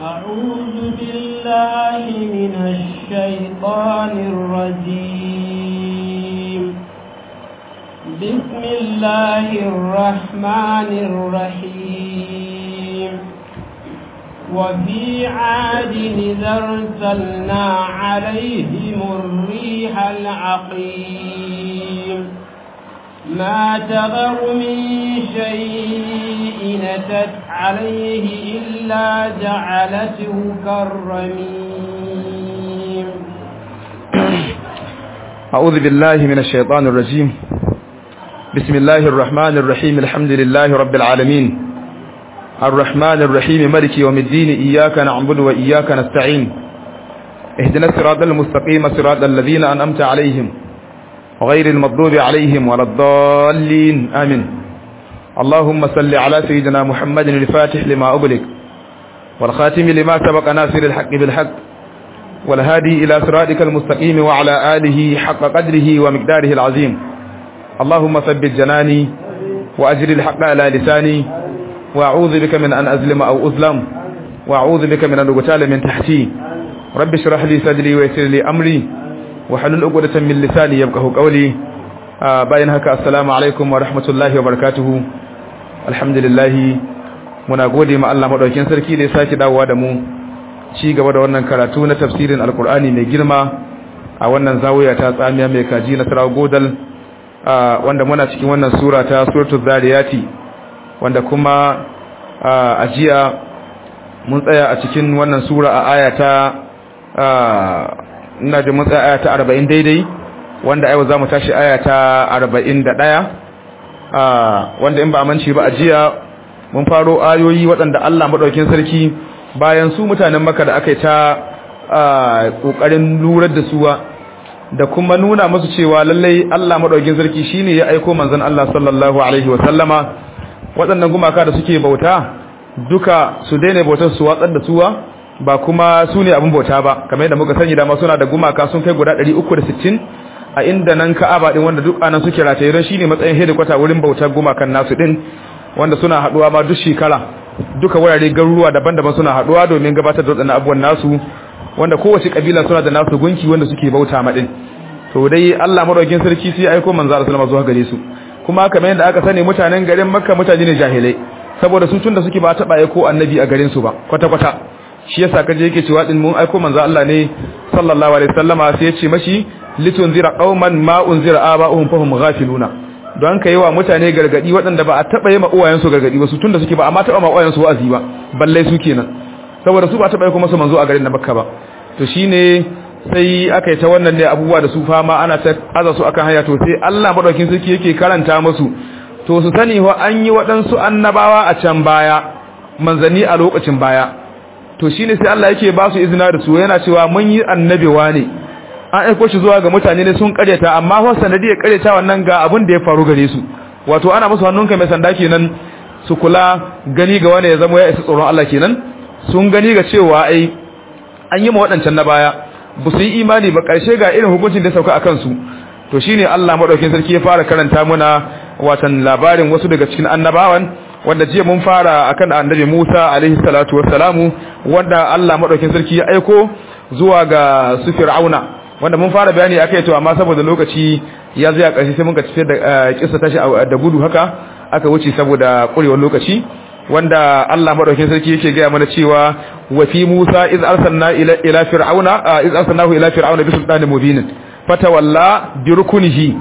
أعوذ بالله من الشيطان الرجيم بسم الله الرحمن الرحيم وفي عاد إذا ارسلنا عليهم الريح العقيم ما تغر من شيء نتت عليه إلا جعلته كالرميم أعوذ بالله من الشيطان الرجيم بسم الله الرحمن الرحيم الحمد لله رب العالمين الرحمن الرحيم ملك يوم الدين إياك نعبد وإياك نستعين اهدنا الصراط المستقيم صراط الذين أنأمت عليهم غير المغضوب عليهم ولا الضالين آمين اللهم صل على سيدنا محمد الفاتح لما أغلق والخاتم لما سبق ناصر الحق بالحق والهادي إلى صراطك المستقيم وعلى آله حق قدره ومقداره العظيم اللهم ثبت جناني وأجر الحق على لساني وأعوذ بك من أن أظلم أو أظلم وأعوذ بك من أن أغتال من تحتي رب اشرح لي صدري ويسر لي أمري وحلل عقدة من لساني يفقهوا قولي bayan haka assalamu alaikum wa rahmatullahi wa barakatuhu alhamdulillah muna gode ma Allah madaukakin sarki da ya saki dawowa da mu ci gaba da wannan karatu na tafsirin alkur'ani mai girma a wannan zawiya ta tsamiya mai kaji na sarawa godal wanda muna cikin wannan sura ta suratul zariyati wanda kuma a jiya mun tsaya a cikin wannan sura a aya ta ina da mun tsaya aya ta 40 daidai wanda yau zamu tashi aya ta 41 wanda in ba amince ba a jiya mun faro ayoyi waɗanda Allah madaukakin sarki bayan su mutanen maka da aka yi ta ƙoƙarin lurar da suwa da kuma nuna musu cewa lallai Allah maɗaukin sarki shine ya aiko manzon Allah sallallahu alaihi wa sallama waɗannan gumaka da suke bauta duka su daina bautar su watsar da suwa ba kuma su ne abin bauta ba kamar yadda muka sani dama suna da gumaka sun kai guda 360 a inda nan Ka'aba din wanda duk anan suke rataye ran shine matsayin hedikwata wurin bautar gumakan nasu din wanda suna haduwa ma duk shekara duka wurare garuruwa daban-daban suna haduwa domin gabatar da wadannan abubuwan nasu wanda kowace kabila suna da nasu gunki wanda suke bauta ma din to dai Allah madaukakin sarki sai aiko manzo Allah sallallahu alaihi zuwa gare su kuma kamar yadda aka sani mutanen garin Makka mutane ne jahilai saboda su tunda suke ba taba aiko annabi a garin su ba kwata kwata shi yasa kaje yake cewa din mun aiko manzo Allah ne sallallahu alaihi wasallama sai ya ce mashi litunzira qauman ma unzira aba'uhum fahum ghafiluna don ka yi wa mutane gargadi waɗanda ba a taɓa yi ma'uwayensu gargadi ba su tun da suke ba amma taɓa ma'uwayensu wa'azi ba balle su kenan saboda su ba taɓa yi kuma su manzo a garin na makka ba to shi ne sai aka yi ta wannan ne abubuwa da su fama ana ta aza su akan hanya to sai allah maɗaukin sarki yake karanta musu to su sani wa an yi waɗansu annabawa a can baya manzanni a lokacin baya to shi ne sai allah yake ba su izina da su yana cewa mun yi annabiwa ne an aiko shi zuwa ga mutane ne sun karyata amma fa sanadiyar karyata wannan ga abin da ya faru gare su wato ana musu hannunka mai sanda kenan su kula gani ga wani ya zama ya isa tsoron Allah kenan sun gani ga cewa ai an yi ma waɗancan na baya ba su yi imani ba ƙarshe ga irin hukuncin da sauka a kansu to shine Allah madaukakin sarki ya fara karanta muna watan labarin wasu daga cikin annabawan wanda jiya mun fara akan annabi Musa alaihi salatu wassalamu wanda Allah madaukakin sarki ya aiko zuwa ga su Fir'auna wanda mun fara bayani akai to amma saboda lokaci ya zai a ƙarshe sai mun ka tafi da kissa tashi da gudu haka aka wuce saboda ƙurewar lokaci wanda Allah madaukakin sarki yake ga mana cewa wa fi Musa iz arsalna ila ila fir'auna iz arsalnahu ila fir'auna bi sultanin mubin fatawalla bi rukunihi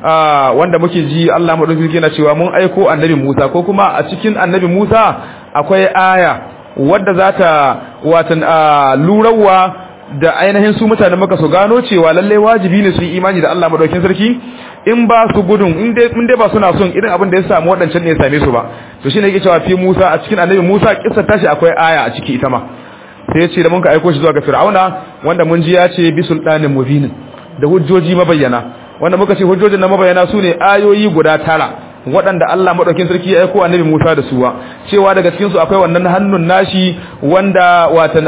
wanda muke ji Allah madaukakin sarki yana cewa mun aiko annabi Musa ko kuma a cikin annabi Musa akwai aya wadda za ta watan lurawa da ainihin su mutanen maka su gano cewa lalle wajibi ne su yi imani da Allah madaukakin sarki in ba su gudun in dai in dai ba suna son irin abin da ya samu wadancan ne ya same su ba to shine yake cewa fi Musa a cikin annabi Musa kissa tashi akwai aya a ciki ita ma sai ya ce da mun ka aiko shi zuwa ga Fir'auna wanda mun ji ya ce bi sultanin mubin da hujjoji mabayyana wanda muka ce hujjojin na mabayyana sune ayoyi guda tara waɗanda Allah maɗaukin sarki ya aiko annabi Musa da suwa cewa daga cikin su akwai wannan hannun nashi wanda watan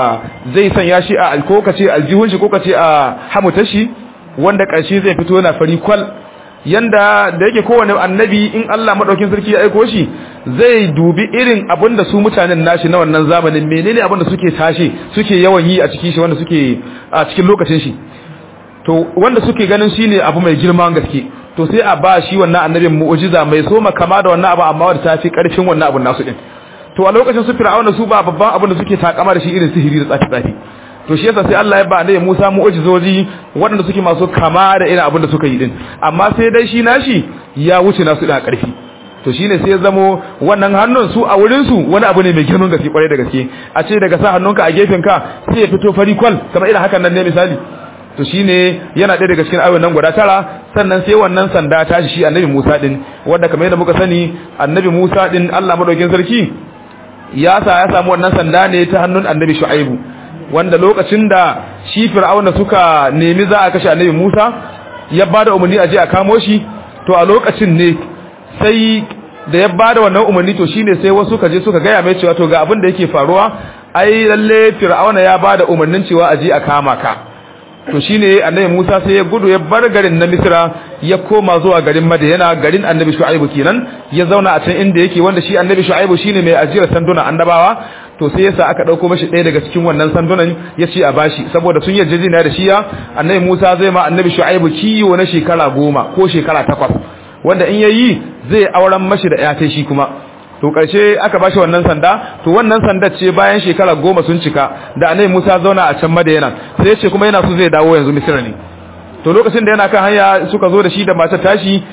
zai sanya shi a ko kace aljihun shi ko kace a hamutar shi wanda ƙarshe zai fito yana fari kwal yanda da yake kowane annabi in Allah madaukin sarki ya aiko shi zai dubi irin abin da su mutanen nashi na wannan zamanin menene abin da suke tashi suke yawan yi a cikin shi wanda suke a cikin lokacin shi to wanda suke ganin shine abu mai girman gaske to sai a ba shi wannan annabin mu'jiza mai so kama da wannan abu amma wanda ta fi karfin wannan abun nasu din to a lokacin su fir'auna su ba babban abin da suke takama da shi irin sihiri da tsafi tsafi to shi yasa sai Allah ya ba annabi Musa mu'jizoji waɗanda suke masu kama da irin abin da suka yi din amma sai dai shi nashi ya wuce nasu da karfi to shine sai ya zamo wannan hannun su a wurin su wani abu ne mai girman gaske kwarai da gaske a ce daga sa hannunka a gefen ka sai ya fito fari kwal kamar irin hakan nan ne misali to shine yana ɗaya daga cikin ayoyin nan guda tara sannan sai wannan sanda ta shi annabi Musa din wanda kamar yadda muka sani annabi Musa din Allah madaukakin sarki ya sa ya samu wannan sanda ne ta hannun annabi Shu'aibu wanda lokacin da shi Fir'auna suka nemi za a kashe annabi Musa ya bada umarni a je a kamo shi to a lokacin ne sai da ya bada wannan umarni to shine sai wasu ka je suka gaya mai cewa to ga abin da yake faruwa ai lalle Fir'auna ya bada umarnin cewa a je a kama ka to shine annabi Musa sai ya gudu ya bar garin na Misra ya koma zuwa garin Madina garin annabi Shu'aibu kenan ya zauna a can inda yake wanda shi annabi Shu'aibu shine mai ajiyar sanduna annabawa to sai yasa aka dauko mashi ɗaya daga cikin wannan sandunan ya ce a bashi saboda sun yarda jina da shiya annabi Musa zai ma annabi Shu'aibu kiyo na shekara goma ko shekara takwas wanda in yayi zai auren mashi da ƴata shi kuma to karshe aka bashi wannan sanda to wannan sanda ce bayan shekara goma sun cika da annabi Musa zauna a can Madina sai ya ce kuma yana so zai dawo yanzu Misra ne to lokacin da yana kan hanya suka zo da shi da matar tashi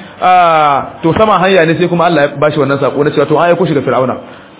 to sama hanya ne sai kuma Allah ya bashi wannan sako na cewa to an aiko shi da Fir'auna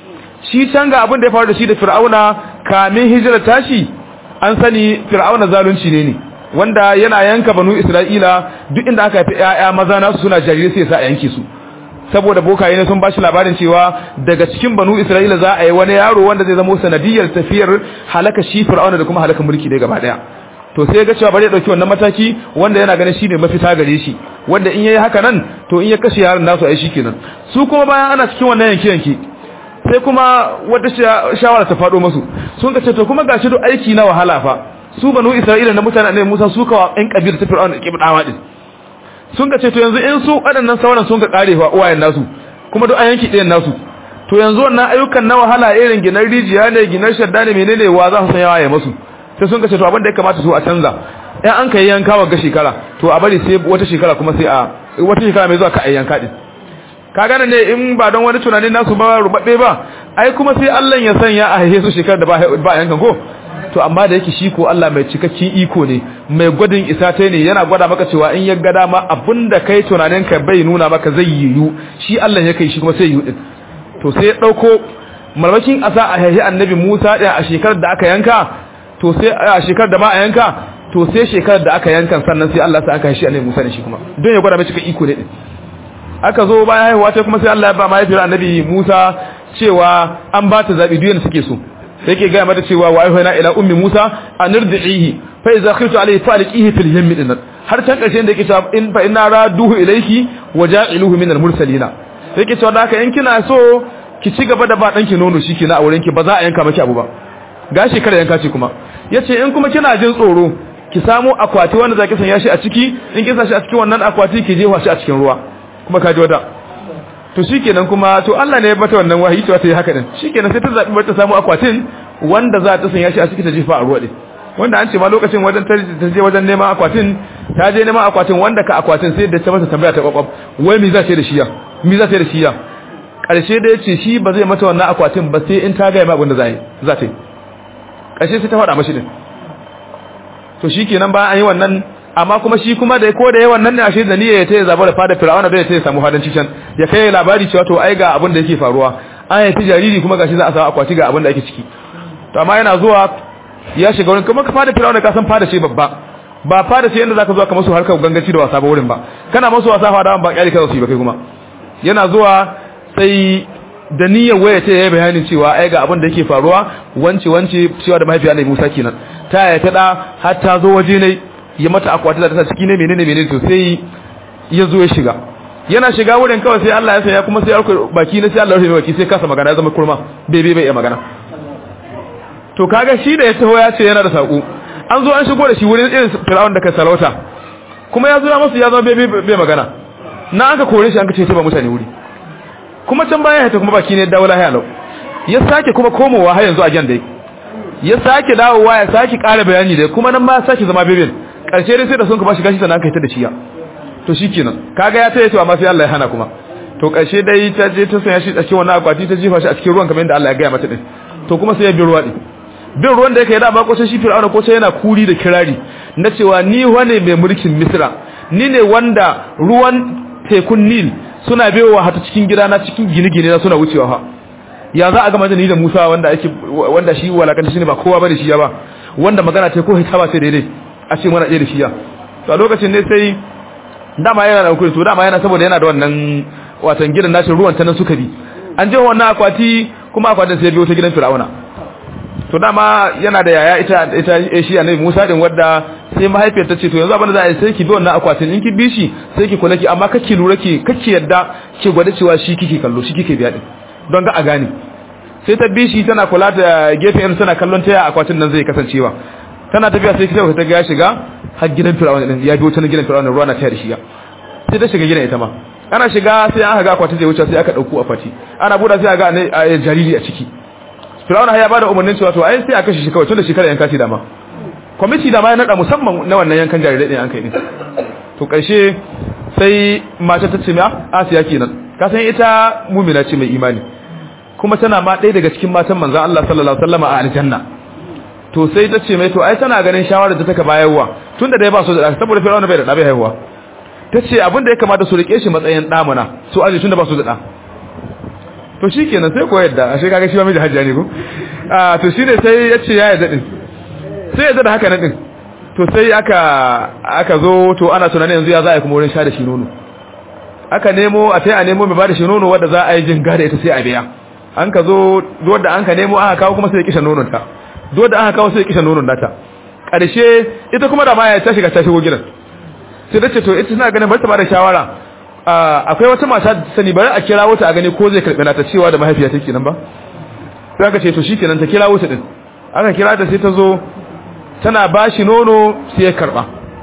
shi can ga abin da ya faru da shi da Fir'auna kamin hijira tashi an sani Fir'auna zalunci ne ne wanda yana yanka banu Isra'ila duk inda aka haifi ƴaƴa maza nasu suna jarirai sai ya sa a yanke su saboda bokaye ne sun bashi labarin cewa daga cikin banu Isra'ila za a yi wani yaro wanda zai zama sanadiyar tafiyar halaka shi Fir'auna da kuma halaka mulki ne gaba daya to sai ga cewa bari ya dauki wannan mataki wanda yana ganin shine mafita gare shi wanda in yayi haka nan to in ya kashe yaron nasu ai shikenan su kuma bayan ana cikin wannan yanki yanki sai kuma wata shawara ta fado musu sun ka ce to kuma gashi duk aiki na wahala fa su banu Isra'ila na mutanen Annabi Musa su kawa ɗan kabilar ta Fir'auna da Kibdawa din sun ka ce to yanzu in su waɗannan sauran sun ka karewa uwayen nasu kuma duk an yanki ɗayan nasu to yanzu wannan ayyukan na wahala irin ginar rijiya ne ginar shadda ne menene wa za su san yawa ya musu sai sun ka ce to abin da ya kamata su a canza in an kai yanka wa ga shekara to a bari sai wata shekara kuma sai a wata shekara mai zuwa ka ayyanka din ka gane ne in ba don wani tunanin nasu ba rubabbe ba ai kuma sai Allah ya sanya a haihe su shekara da ba yankan ko to amma da yake shi ko Allah mai cikakken iko ne mai gwadin isa ta ne yana gwada maka cewa in ya ga dama abinda kai tunanin ka bai nuna maka zai yiwu shi Allah ya kai shi kuma sai yiwu din to sai ya dauko malmakin asa a haihe annabi Musa din a shekarar da aka yanka to sai a shekarar da ma a yanka to sai shekarar da aka yanka sannan sai Allah sa aka haishi annabi Musa ne shi kuma don ya gwada mai cikakken iko ne din aka zo bayan haihuwa ta kuma sai Allah ya ba mahaifiyar annabi Musa cewa an ba ta zabi duk yanda suke so sai ke gaya mata cewa wa ayyuhana ila ummi Musa anirdihi fa idza khiftu alayhi faliqihi fil yammi din har can karshen da yake cewa in fa inna raduhu ilayki wa ja'iluhu min al mursalina sai ke cewa haka in kina so ki ci gaba da ba danki nono shikenan a wurin ki ba za a yanka maki abu ba gashi kada yanka ce kuma yace in kuma kina jin tsoro ki samu akwati wanda zaki sanya shi a ciki in kin sa shi a cikin wannan akwati ki jefa shi a cikin ruwa kuma ka ji wata to shikenan kuma to Allah ne ya bata wannan wahayi to ta yi haka din shikenan sai ta zabi bata samu akwatin wanda za ta sanya shi a ciki ta jefa a ruwa din wanda an ce ma lokacin wajen ta je wajen neman akwatin ta je neman akwatin wanda ka akwatin sai da ta masa tambaya ta kwakwaf wai me za ta yi da shiya me za ta yi da shiya karshe da yace shi ba zai mata wannan akwatin ba sai in ta ga ma abin da za yi za ta yi karshe sai ta faɗa mashi din to shikenan bayan an yi wannan amma kuma shi kuma da ko da yawan nan ne ashe da niyya ya tayi zaba da fada fir'auna bai tayi samu hadan cikin ya kai labari cewa to ai ga abin da yake faruwa an yi jariri kuma gashi za a samu akwati ga abin da ake ciki to amma yana zuwa ya shiga wurin kuma ka fada fir'auna ka san fada ce babba ba fada ce yanda zaka zo ka musu harkar gangaci da wasa ba wurin ba kana musu wasa fada ba kyali ka su yi ba kai kuma yana zuwa sai da niyyar waya ta yayi bayanin cewa ai ga abin da yake faruwa wance wance cewa da mahaifiya Annabi Musa kenan ta ya ta da har ta zo waje ne ya mata akwati da ta ciki ne menene menene to sai ya zo ya shiga yana shiga wurin kawai sai Allah ya saya kuma sai alko baki ne sai Allah ya rufe baki sai kasa magana ya zama kurma bai bai bai iya magana to kaga shi da ya taho ya ce yana da sako an zo an shigo da shi wurin irin Fir'aun da ka salauta kuma ya zo ya masu ya zama bai bai magana na aka kore shi an kace ba mutane wuri kuma can bayan hata kuma baki ne dawo lahiya lau ya sake kuma komowa har yanzu a gyan dai ya sake dawowa ya sake ƙara bayani dai kuma nan ma ya sake zama bibin ƙarshe dai sai da sun ka bashi gashi sannan aka yi ta da shi ya to shikenan kaga ya taya cewa amma sai Allah ya hana kuma to ƙarshe dai ta je ta sanya shi a cikin wannan akwati ta jefa shi a cikin ruwan kamar yadda Allah ya gaya mata din to kuma sai ya bi ruwa din bin ruwan da yake da ba ko sai shi fir'auna ko sai yana kuri da kirari na cewa ni wane mai mulkin misra ni ne wanda ruwan tekun nil suna bewa hata cikin gida na cikin gine-gine na suna wucewa ha ya za a gama da ni da Musa wanda ake wanda shi walakanta shine ba kowa bane shi ya ba wanda magana ta ko hita ba sai daidai a ce mana ɗaya da shi ya to a lokacin ne sai dama yana da hukuri to dama yana saboda yana da wannan watan gidan nashi ruwan ta nan suka bi an je wannan akwati kuma akwatin sai biyo ta gidan Fir'auna to dama yana da yaya ita ita shi annabi Musa din wadda sai mahaifiyar ta ce to yanzu abin da za a yi sai ki bi wannan akwatin in ki bi shi sai ki kula ki amma kake lura ki kake yadda ki gwada cewa shi kike kallo shi kike biya din don ga a gane sai ta bi shi tana kula da gefen irin tana kallon ta ya akwatin nan zai kasancewa tana tafiya sai kita ta ga ya shiga har gidan Fir'auna din ya biyo ta gidan Fir'auna ruwa na tayar shi ya sai ta shiga gidan ita ma ana shiga sai aka ga akwatin zai wuce sai aka dauko akwati ana buda sai aka ga jariri a ciki Fir'auna ya bada umarnin cewa to ai sai a kashe shi kawai tunda shekara yanka ce dama kwamiti dama ya nada musamman na wannan yankan jarirai din an kai ne to karshe sai mata ta ce ma Asiya kenan ka san ita mu'mina ce mai imani kuma tana ma ɗaya daga cikin matan manzon Allah sallallahu alaihi wasallam a aljanna to sai ta ce mai to ai tana ganin shawarar da take bayarwa tunda dai ba so da saboda Fir'auna bai da da bai haihuwa ta ce abin da ya kamata su rike shi matsayin ɗamuna su aji tunda ba su da ɗa to shi kenan sai ko yadda ashe kaga shi ba miji hajjia ne ko a to shine sai ya ce ya yadda din sai yadda da haka nan din to sai aka aka zo to ana tunanin yanzu ya za a yi kuma wurin sha da shi nono aka nemo a sai a nemo mai ba da shi nono wanda za a yi jinga da ita sai a biya an ka zo wanda an ka nemo aka kawo kuma sai ya kisha nonon ta wanda aka kawo sai ya kisha nonon nata karshe ita kuma da ma ya ta shiga ta shigo gidan sai dace to ita tana ganin bar ta ba da shawara akwai wata mata sani bari a kira wata a gani ko zai karbi nata cewa da mahaifiya take nan ba sai aka ce to shikenan ta kira wata din aka kira ta sai ta zo tana bashi nono sai ya karba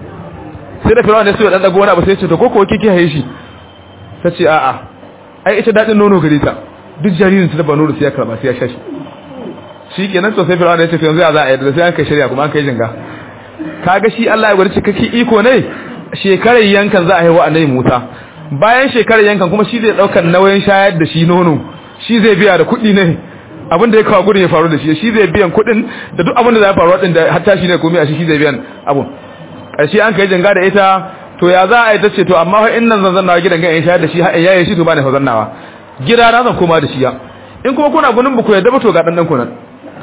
sai da firawa ne sai dan dago wani abu sai ya ce to koko kike haye shi ta ce a'a ai ita dadin nono gare ta duk jaririn ta da ba nono sai ya karba sai ya sha shi shikenan to sai firawa ne ya ce to yanzu ya za a yi da sai an kai shari'a kuma an kai jinga kaga shi Allah ya gwada cikakken iko ne shekarar yankan za a haihuwa annabi Musa bayan shekarar yankan kuma shi zai daukar nauyin shayar da shi nono shi zai biya da kuɗi ne abin da ya kawo gudun ya faru da shi shi zai biyan kuɗin da duk abin da za ya faru din da hatta shi ne komai a shi shi zai biyan abun ƙarshe an kai janga da ita to ya za a yi ta ce to amma fa in nan zan zannawa gidan ga in shayar da shi har yayin shi to ba ne fa zannawa gida na zan koma da shi ya in kuma kuna gunin buku yadda ba to ga dan dan kunan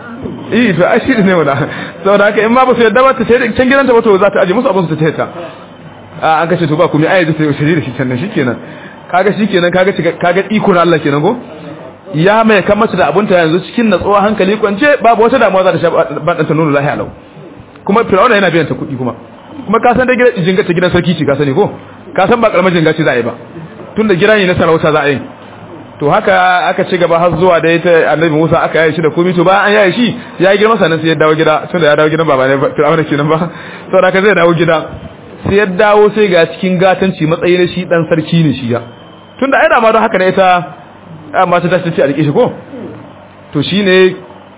eh to ai shi ne wala saboda haka in ma ba su yadda ba ta sai can gidanta ba to za ta aje musu abin su ta ta an kace to ba kuma ai da sai shiri da shi can shikenan kaga shikenan kaga kaga iko na Allah kenan ko ya mai kan mata da abunta yanzu cikin natsuwa hankali kwance babu wata damuwa za ta sha ban ta nuna lahi alau kuma firawuna yana biyan ta kuɗi kuma kuma ka san da gidan jinga ta gidan sarki ce ka sani ko ka san ba karamar jinga ce za a yi ba tunda gida ne na sarauta za a yi to haka aka ci gaba har zuwa da ita annabi Musa aka yaye shi da komai to bayan an yaye shi ya yi girma sannan sai ya dawo gida tunda ya dawo gidan baba ne firawuna kenan ba saboda haka zai dawo gida sai ya dawo sai ga cikin gatanci matsayi na shi dan sarki ne shi ya tunda ai da ma don haka ne ita amma ta tashi a rike shi ko to shine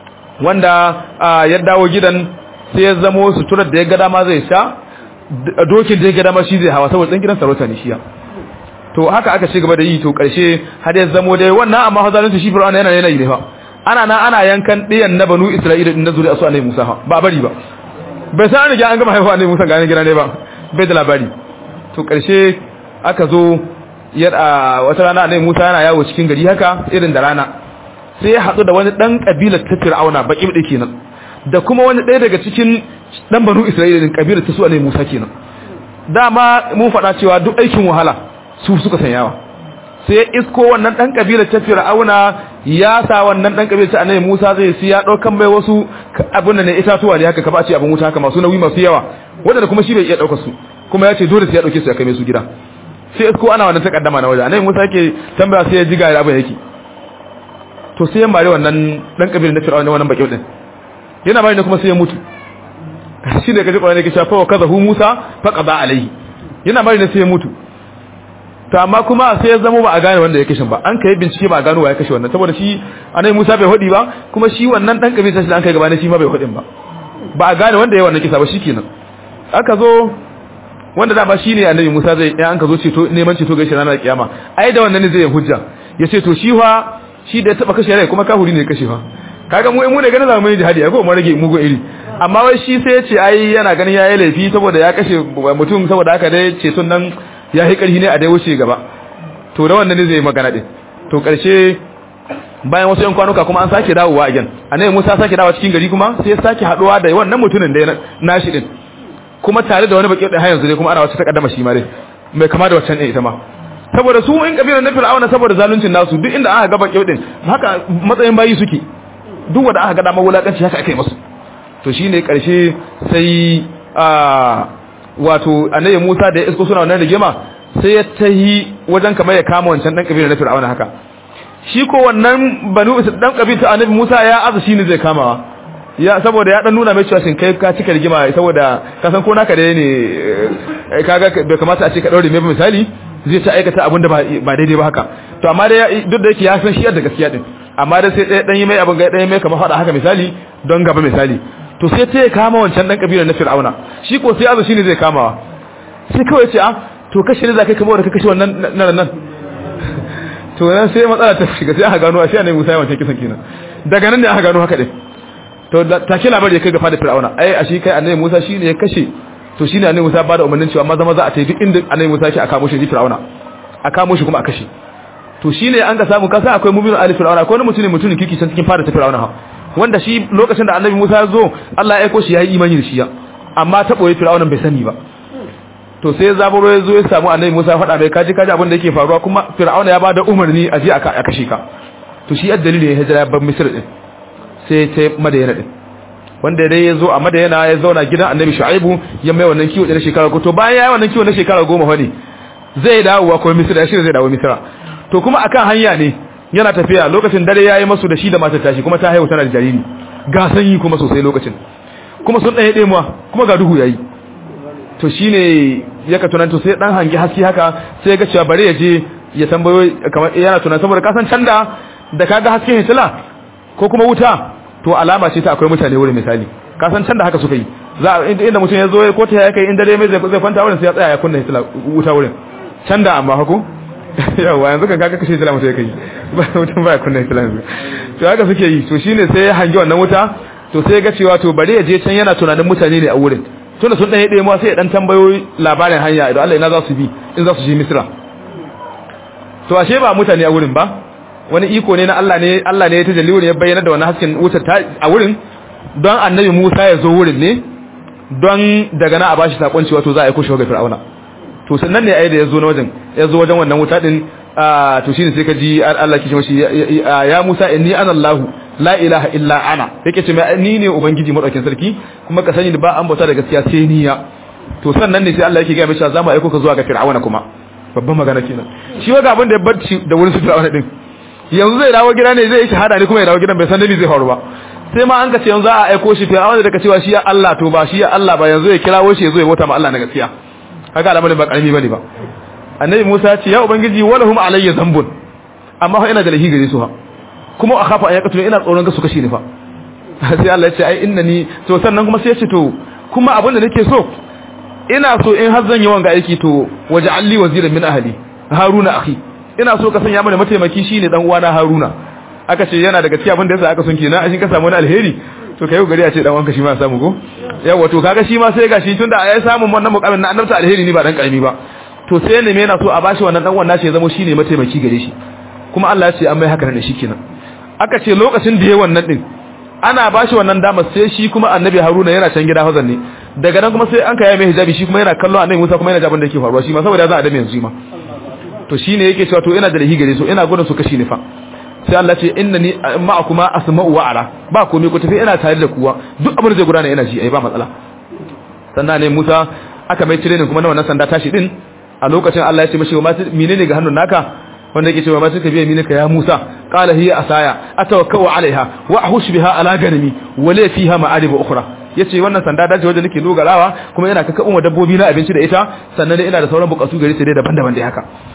wanda ya dawo gidan sai ya zamo suturar da ya ga dama zai sha dokin da ya ga dama shi zai hawa saboda dan gidan sarauta ne shi ya to haka aka ci gaba da yi to karshe har ya zamo dai wannan amma hazalin shi fir'auna yana yana yi ne fa ana na ana yankan diyan na banu isra'ila din na zuri'a su annabi musa ba bari ba bai san an ga an gama haihuwa annabi musa ga gida ne ba bai da labari to karshe aka zo yadda wata rana annabi Musa yana yawo cikin gari haka irin da rana sai ya hadu da wani dan kabilar ta Fir'auna baki bidi kenan da kuma wani ɗaya daga cikin dan banu Isra'ila din kabilar ta su annabi Musa kenan dama mun faɗa cewa duk aikin wahala su suka sanyawa sai isko wannan dan kabilar ta Fir'auna ya sa wannan dan kabilar ta annabi Musa zai siya daukan mai wasu abin da ne itatuwa ne haka ka ba ce abin wuta haka masu nauyi masu yawa wanda kuma shi bai iya daukar su kuma ya ce dole sai ya dauke su ya kai su gida sai ko ana wannan takaddama na waje annabi Musa yake tambaya sai ya ji ga abin yake to sai ya mare wannan dan kabilar na Fir'auna wannan baki din yana mare kuma sai ya mutu shi ne kaje Qur'ani yake cewa fa kazahu Musa fa qada alaihi yana mare ne sai ya mutu to amma kuma sai ya zama ba a gane wanda ya kashe ba an kai bincike ba a gano wa ya kashe wannan saboda shi anai Musa bai hudi ba kuma shi wannan dan kabila shi da an kai gaba ne shi ma bai hudin ba ba a gane wanda ya wannan kisa ba shikenan aka zo wanda da ba shine annabi Musa zai ya an ka zo ceto neman ceto gaishe ranar kiyama ai da wannan ne zai yi hujja ya ce to shi fa shi da ya taba kashe rai kuma kahuri ne ya kashe fa kaga mu mu ne ganin zamu yi jihadi ko mu rage mugo iri amma wai shi sai ya ce ai yana ganin yayi laifi saboda ya kashe mutum saboda haka dai ceton nan ya yi karhi ne a dai wuce gaba to da wannan ne zai magana din to karshe bayan wasu yan kwanuka kuma an sake dawowa again annabi Musa sake dawowa cikin gari kuma sai ya sake haduwa da wannan mutumin da ya nashi din kuma tare da wani baki da har yanzu ne kuma ana wata takaddama shi ma dai mai kama da waccan ita ma saboda su in kabilan na fir'auna saboda zaluncin nasu duk inda aka ga baki din haka matsayin bayi suke duk wanda aka ga dama wulakanci haka aka yi musu to shine karshe sai a wato annabi Musa da ya isko suna wannan rigima sai ya tahi wajen kamar ya kama wancan dan kabilar na Fir'auna haka shi ko wannan banu dan kabilar annabi Musa ya azu shine zai kamawa ya saboda ya dan nuna mai cewa shin kai ka cika rigima saboda ka san ko naka da ne kaga bai kamata a ce ka daure mai misali zai ta aikata abin da ba daidai ba haka to amma dai duk da yake ya san shi da gaskiya din amma dai sai dan yi mai abin ga dan yi mai kamar fada haka misali don gaba misali to sai ta kama wancan dan kabilar na Fir'auna shi ko sai azu shine zai kamawa sai kawai ce a to kashe ne za kai kamar da ka kashe wannan nan nan to nan sai matsala ta shiga sai aka gano a shi ne Musa ya wancan kisan kenan daga nan ne aka gano haka din to take labari ya kai ga fada Fir'auna ai a shi kai annabi Musa shine ya kashe to shine annabi Musa ba da umarnin cewa maza maza a tayi duk inda annabi Musa yake a kamo shi Fir'auna a kamo shi kuma a kashe to shine an ga samu kasa akwai mu'minu ali Fir'auna akwai wani mutum mutumin kiki can cikin fada ta Fir'auna ha wanda shi lokacin da annabi Musa ya zo Allah ya aiko shi yayi imani da shi ya amma ta boye Fir'auna bai sani ba to sai zaburo ya zo ya samu annabi Musa ya faɗa mai kaji kaji abin da yake faruwa kuma Fir'auna ya bada umarni a je a kashe ka to shi addalili ya hijira ya bar Misr din sai ta Madina din wanda dai ya zo a Madina ya zauna gidan annabi Shu'aibu ya mai wannan kiwo na shekara ko to bayan yayi wannan kiwo na shekara goma fa ne zai dawo ko Misr ya shi zai dawo Misra to kuma akan hanya ne yana tafiya lokacin dare yayi masu da shi da matar tashi kuma ta haihu tana da jariri ga sanyi kuma sosai lokacin kuma sun ɗaya ɗemuwa kuma ga duhu yayi to shine ya ka tunanta sai dan hangi haske haka sai ya ga cewa bare ya je ya tambayo kamar yana tunan saboda ka san canda da kaga hasken hitila ko kuma wuta to alama ce ta akwai mutane wurin misali ka san canda haka suka yi za inda mutum ya zo ko ta ya kai inda dai mai zai kwanta wurin sai ya tsaya ya kunna hitila wuta wurin canda amma hako yawa yanzu kan kaga kashe hitila mutum ya kai mutum ba ya kunna hitila yanzu to haka suke yi to shine sai ya hangi wannan wuta to sai ya ga cewa to bare ya je can yana tunanin mutane ne a wurin tunda sun ɗaya ɗaya ma sai ya ɗan tambayo labarin hanya idan Allah ina za su bi in za su je Misra to ashe ba mutane a wurin ba wani iko ne na Allah ne Allah ne ya tajalli wurin ya bayyana da wannan hasken wutar ta a wurin don annabi Musa ya zo wurin ne don daga na a bashi sakon cewa to za a yi kushe ga Fir'auna to sannan ne ai da ya zo na wajen ya zo wajen wannan wuta din to shine sai ka ji Allah ke ce mashi ya Musa inni ana Allah la ilaha illa ana yake ce mai ni ne ubangiji madaukin sarki kuma ka sani ba an bauta da gaskiya sai ni ya to sannan ne sai Allah yake ga mai cewa zamu aiko ka zuwa ga Fir'auna kuma babban magana kenan shi wa ga abin da ya barci da wurin su Fir'auna din yanzu zai dawo gida ne zai yi shahada ne kuma ya dawo gidan bai san da me zai faru ba sai ma an ka ce yanzu a aiko shi Fir'auna da ka cewa shi ya Allah to ba shi ya Allah ba yanzu ya kirawo shi ya zo ya bauta ma Allah na gaskiya haka al'amarin ba karami bane ba annabi Musa ya ce ya ubangiji walahum alayya zambun amma fa ina da lahi gare su ha kuma akhafa an yaqtulu ina tsoron ga su kashe ni fa sai Allah ya ce ai innani to sannan kuma sai ya ce to kuma abin da nake so ina so in har zan yi wanga aiki to waj'alli waziran min ahli haruna akhi ina so ka sanya mana mataimaki shine dan uwana haruna aka ce yana daga cikin abin da yasa aka son kenan ashin ka samu wani alheri to kai gari a ce dan wanka shi ma samu ko yawa to kaga shi ma sai gashi tunda ya samu wannan mukamin na annabta alheri ne ba dan karami ba to sai ne me yana so a bashi wannan dan wannan shi ya zama shine mataimaki gare shi kuma Allah ya ce an mai haka ne shikenan aka ce lokacin da yayin wannan din ana bashi wannan dama sai shi kuma annabi Haruna yana can gida hazan ne daga nan kuma sai an kai mai hijabi shi kuma yana kallon annabi Musa kuma yana jabin da yake faruwa shi ma saboda za a dame yanzu ma to shine yake cewa to ina da lahi gare su ina gudun su kashi ni fa sai Allah ce innani ma'akuma asma'u wa ara ba komai ku tafi ina tare da kuwa duk abin da zai gudana ina ji ai ba matsala sannan ne Musa aka mai training kuma na wannan sanda tashi din a lokacin Allah ya ce mashi menene ga hannun naka wanda yake cewa ma suka biya minika ya Musa qala hiya asaya atawakkau alaiha wa ahush biha ala ganami wa la fiha ma'arib ukhra yace wannan sanda dace wanda nake dogarawa kuma ina kakabun wa dabbobi na abinci da ita sannan ina da sauran bukatu gari sai dai daban-daban da haka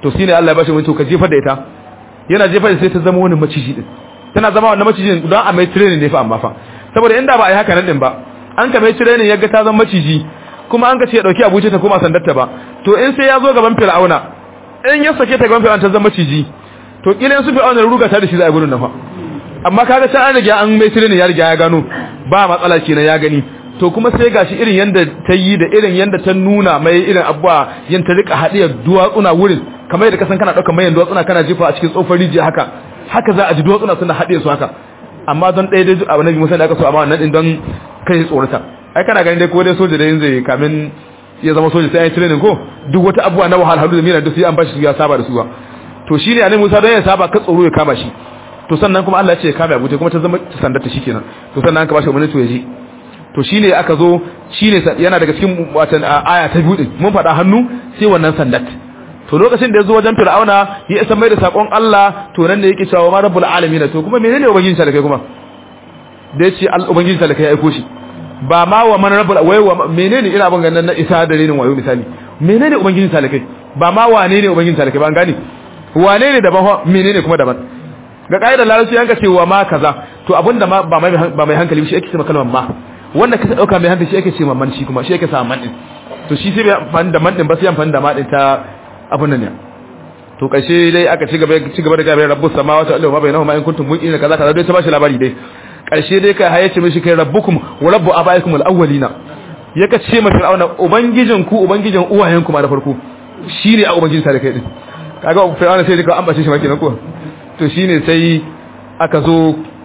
to shine Allah ya bashi wani to ka jefar da ita yana jefar da sai ta zama wani maciji din tana zama wannan macijin don a mai training ne fa amma fa saboda inda ba a yi haka nan din ba an ka mai training yaga ta zama maciji kuma an ka ce ya dauki abuce ta koma sandarta ba to in sai ya zo gaban fir'auna in ya sake ta gaban fir'auna ta zama maciji to kila su fir'auna ruga ta da shi za a gudun nafa amma kaga ta an riga an mai training ya riga ya gano ba matsala kenan ya gani to kuma sai gashi irin yanda ta yi da irin yanda ta nuna mai irin abuwa yin ta rika hadiyar duwatsuna wurin kamar yadda kasan kana daukar mayan duwatsuna kana jefa a cikin tsofar rijiya haka haka za a ji duwatsuna suna hadiye su haka amma don ɗaya dai abu nabi musa da aka so amma wannan din don kai tsorata ai kana ganin dai ko dai soja da yin zai kamin ya zama soja sai ya yi training ko duk wata abuwa na wahalhalu da mina duk sai an bashi su ya saba da su ba to shine annabi musa don ya saba ka tsoro ya kama shi to sannan kuma Allah ya ce ya kame abuja kuma ta zama ta sandar ta shikenan to sannan ka bashi umarni to ya je to shine aka zo shine yana daga cikin watan aya ta biyu din mun faɗa hannu sai wannan sandat to lokacin da yazo wajen fir'auna ya isa mai da sakon Allah to nan ne yake cewa ma rabbul alamin to kuma menene ubangiji talakai kuma da yace al ubangiji talakai ya aiko shi ba ma wa man rabbul wai wa menene ina ban ganin na isa da renin wayo misali menene ubangiji talakai ba ma wane ne ubangiji talakai ba an gane wane ne daban menene kuma daban ga kaidar larabci an ka ce wa ma kaza to abinda ma ba mai ba mai hankali shi yake cewa kalmar ma wanda ka dauka mai hankali shi yake ce man shi kuma shi yake sa man din to shi sai bai amfani da man din ba sai amfani da ma din ta abun nan ne to kashe dai aka ci gaba ci gaba da gabe rabbus samawati wal ardi bainahuma in kuntum muqinin kaza kaza dai ta bashi labari dai karshe dai kai hayace mishi kai rabbukum wa rabbu abaikum al awwalina yaka ce ma fir'auna ubangijin ku ubangijin uwayen ku ma da farko shine a ubangijin sa da kai din kaga fir'auna sai dai an bace shi ma kenan ko to shine sai aka zo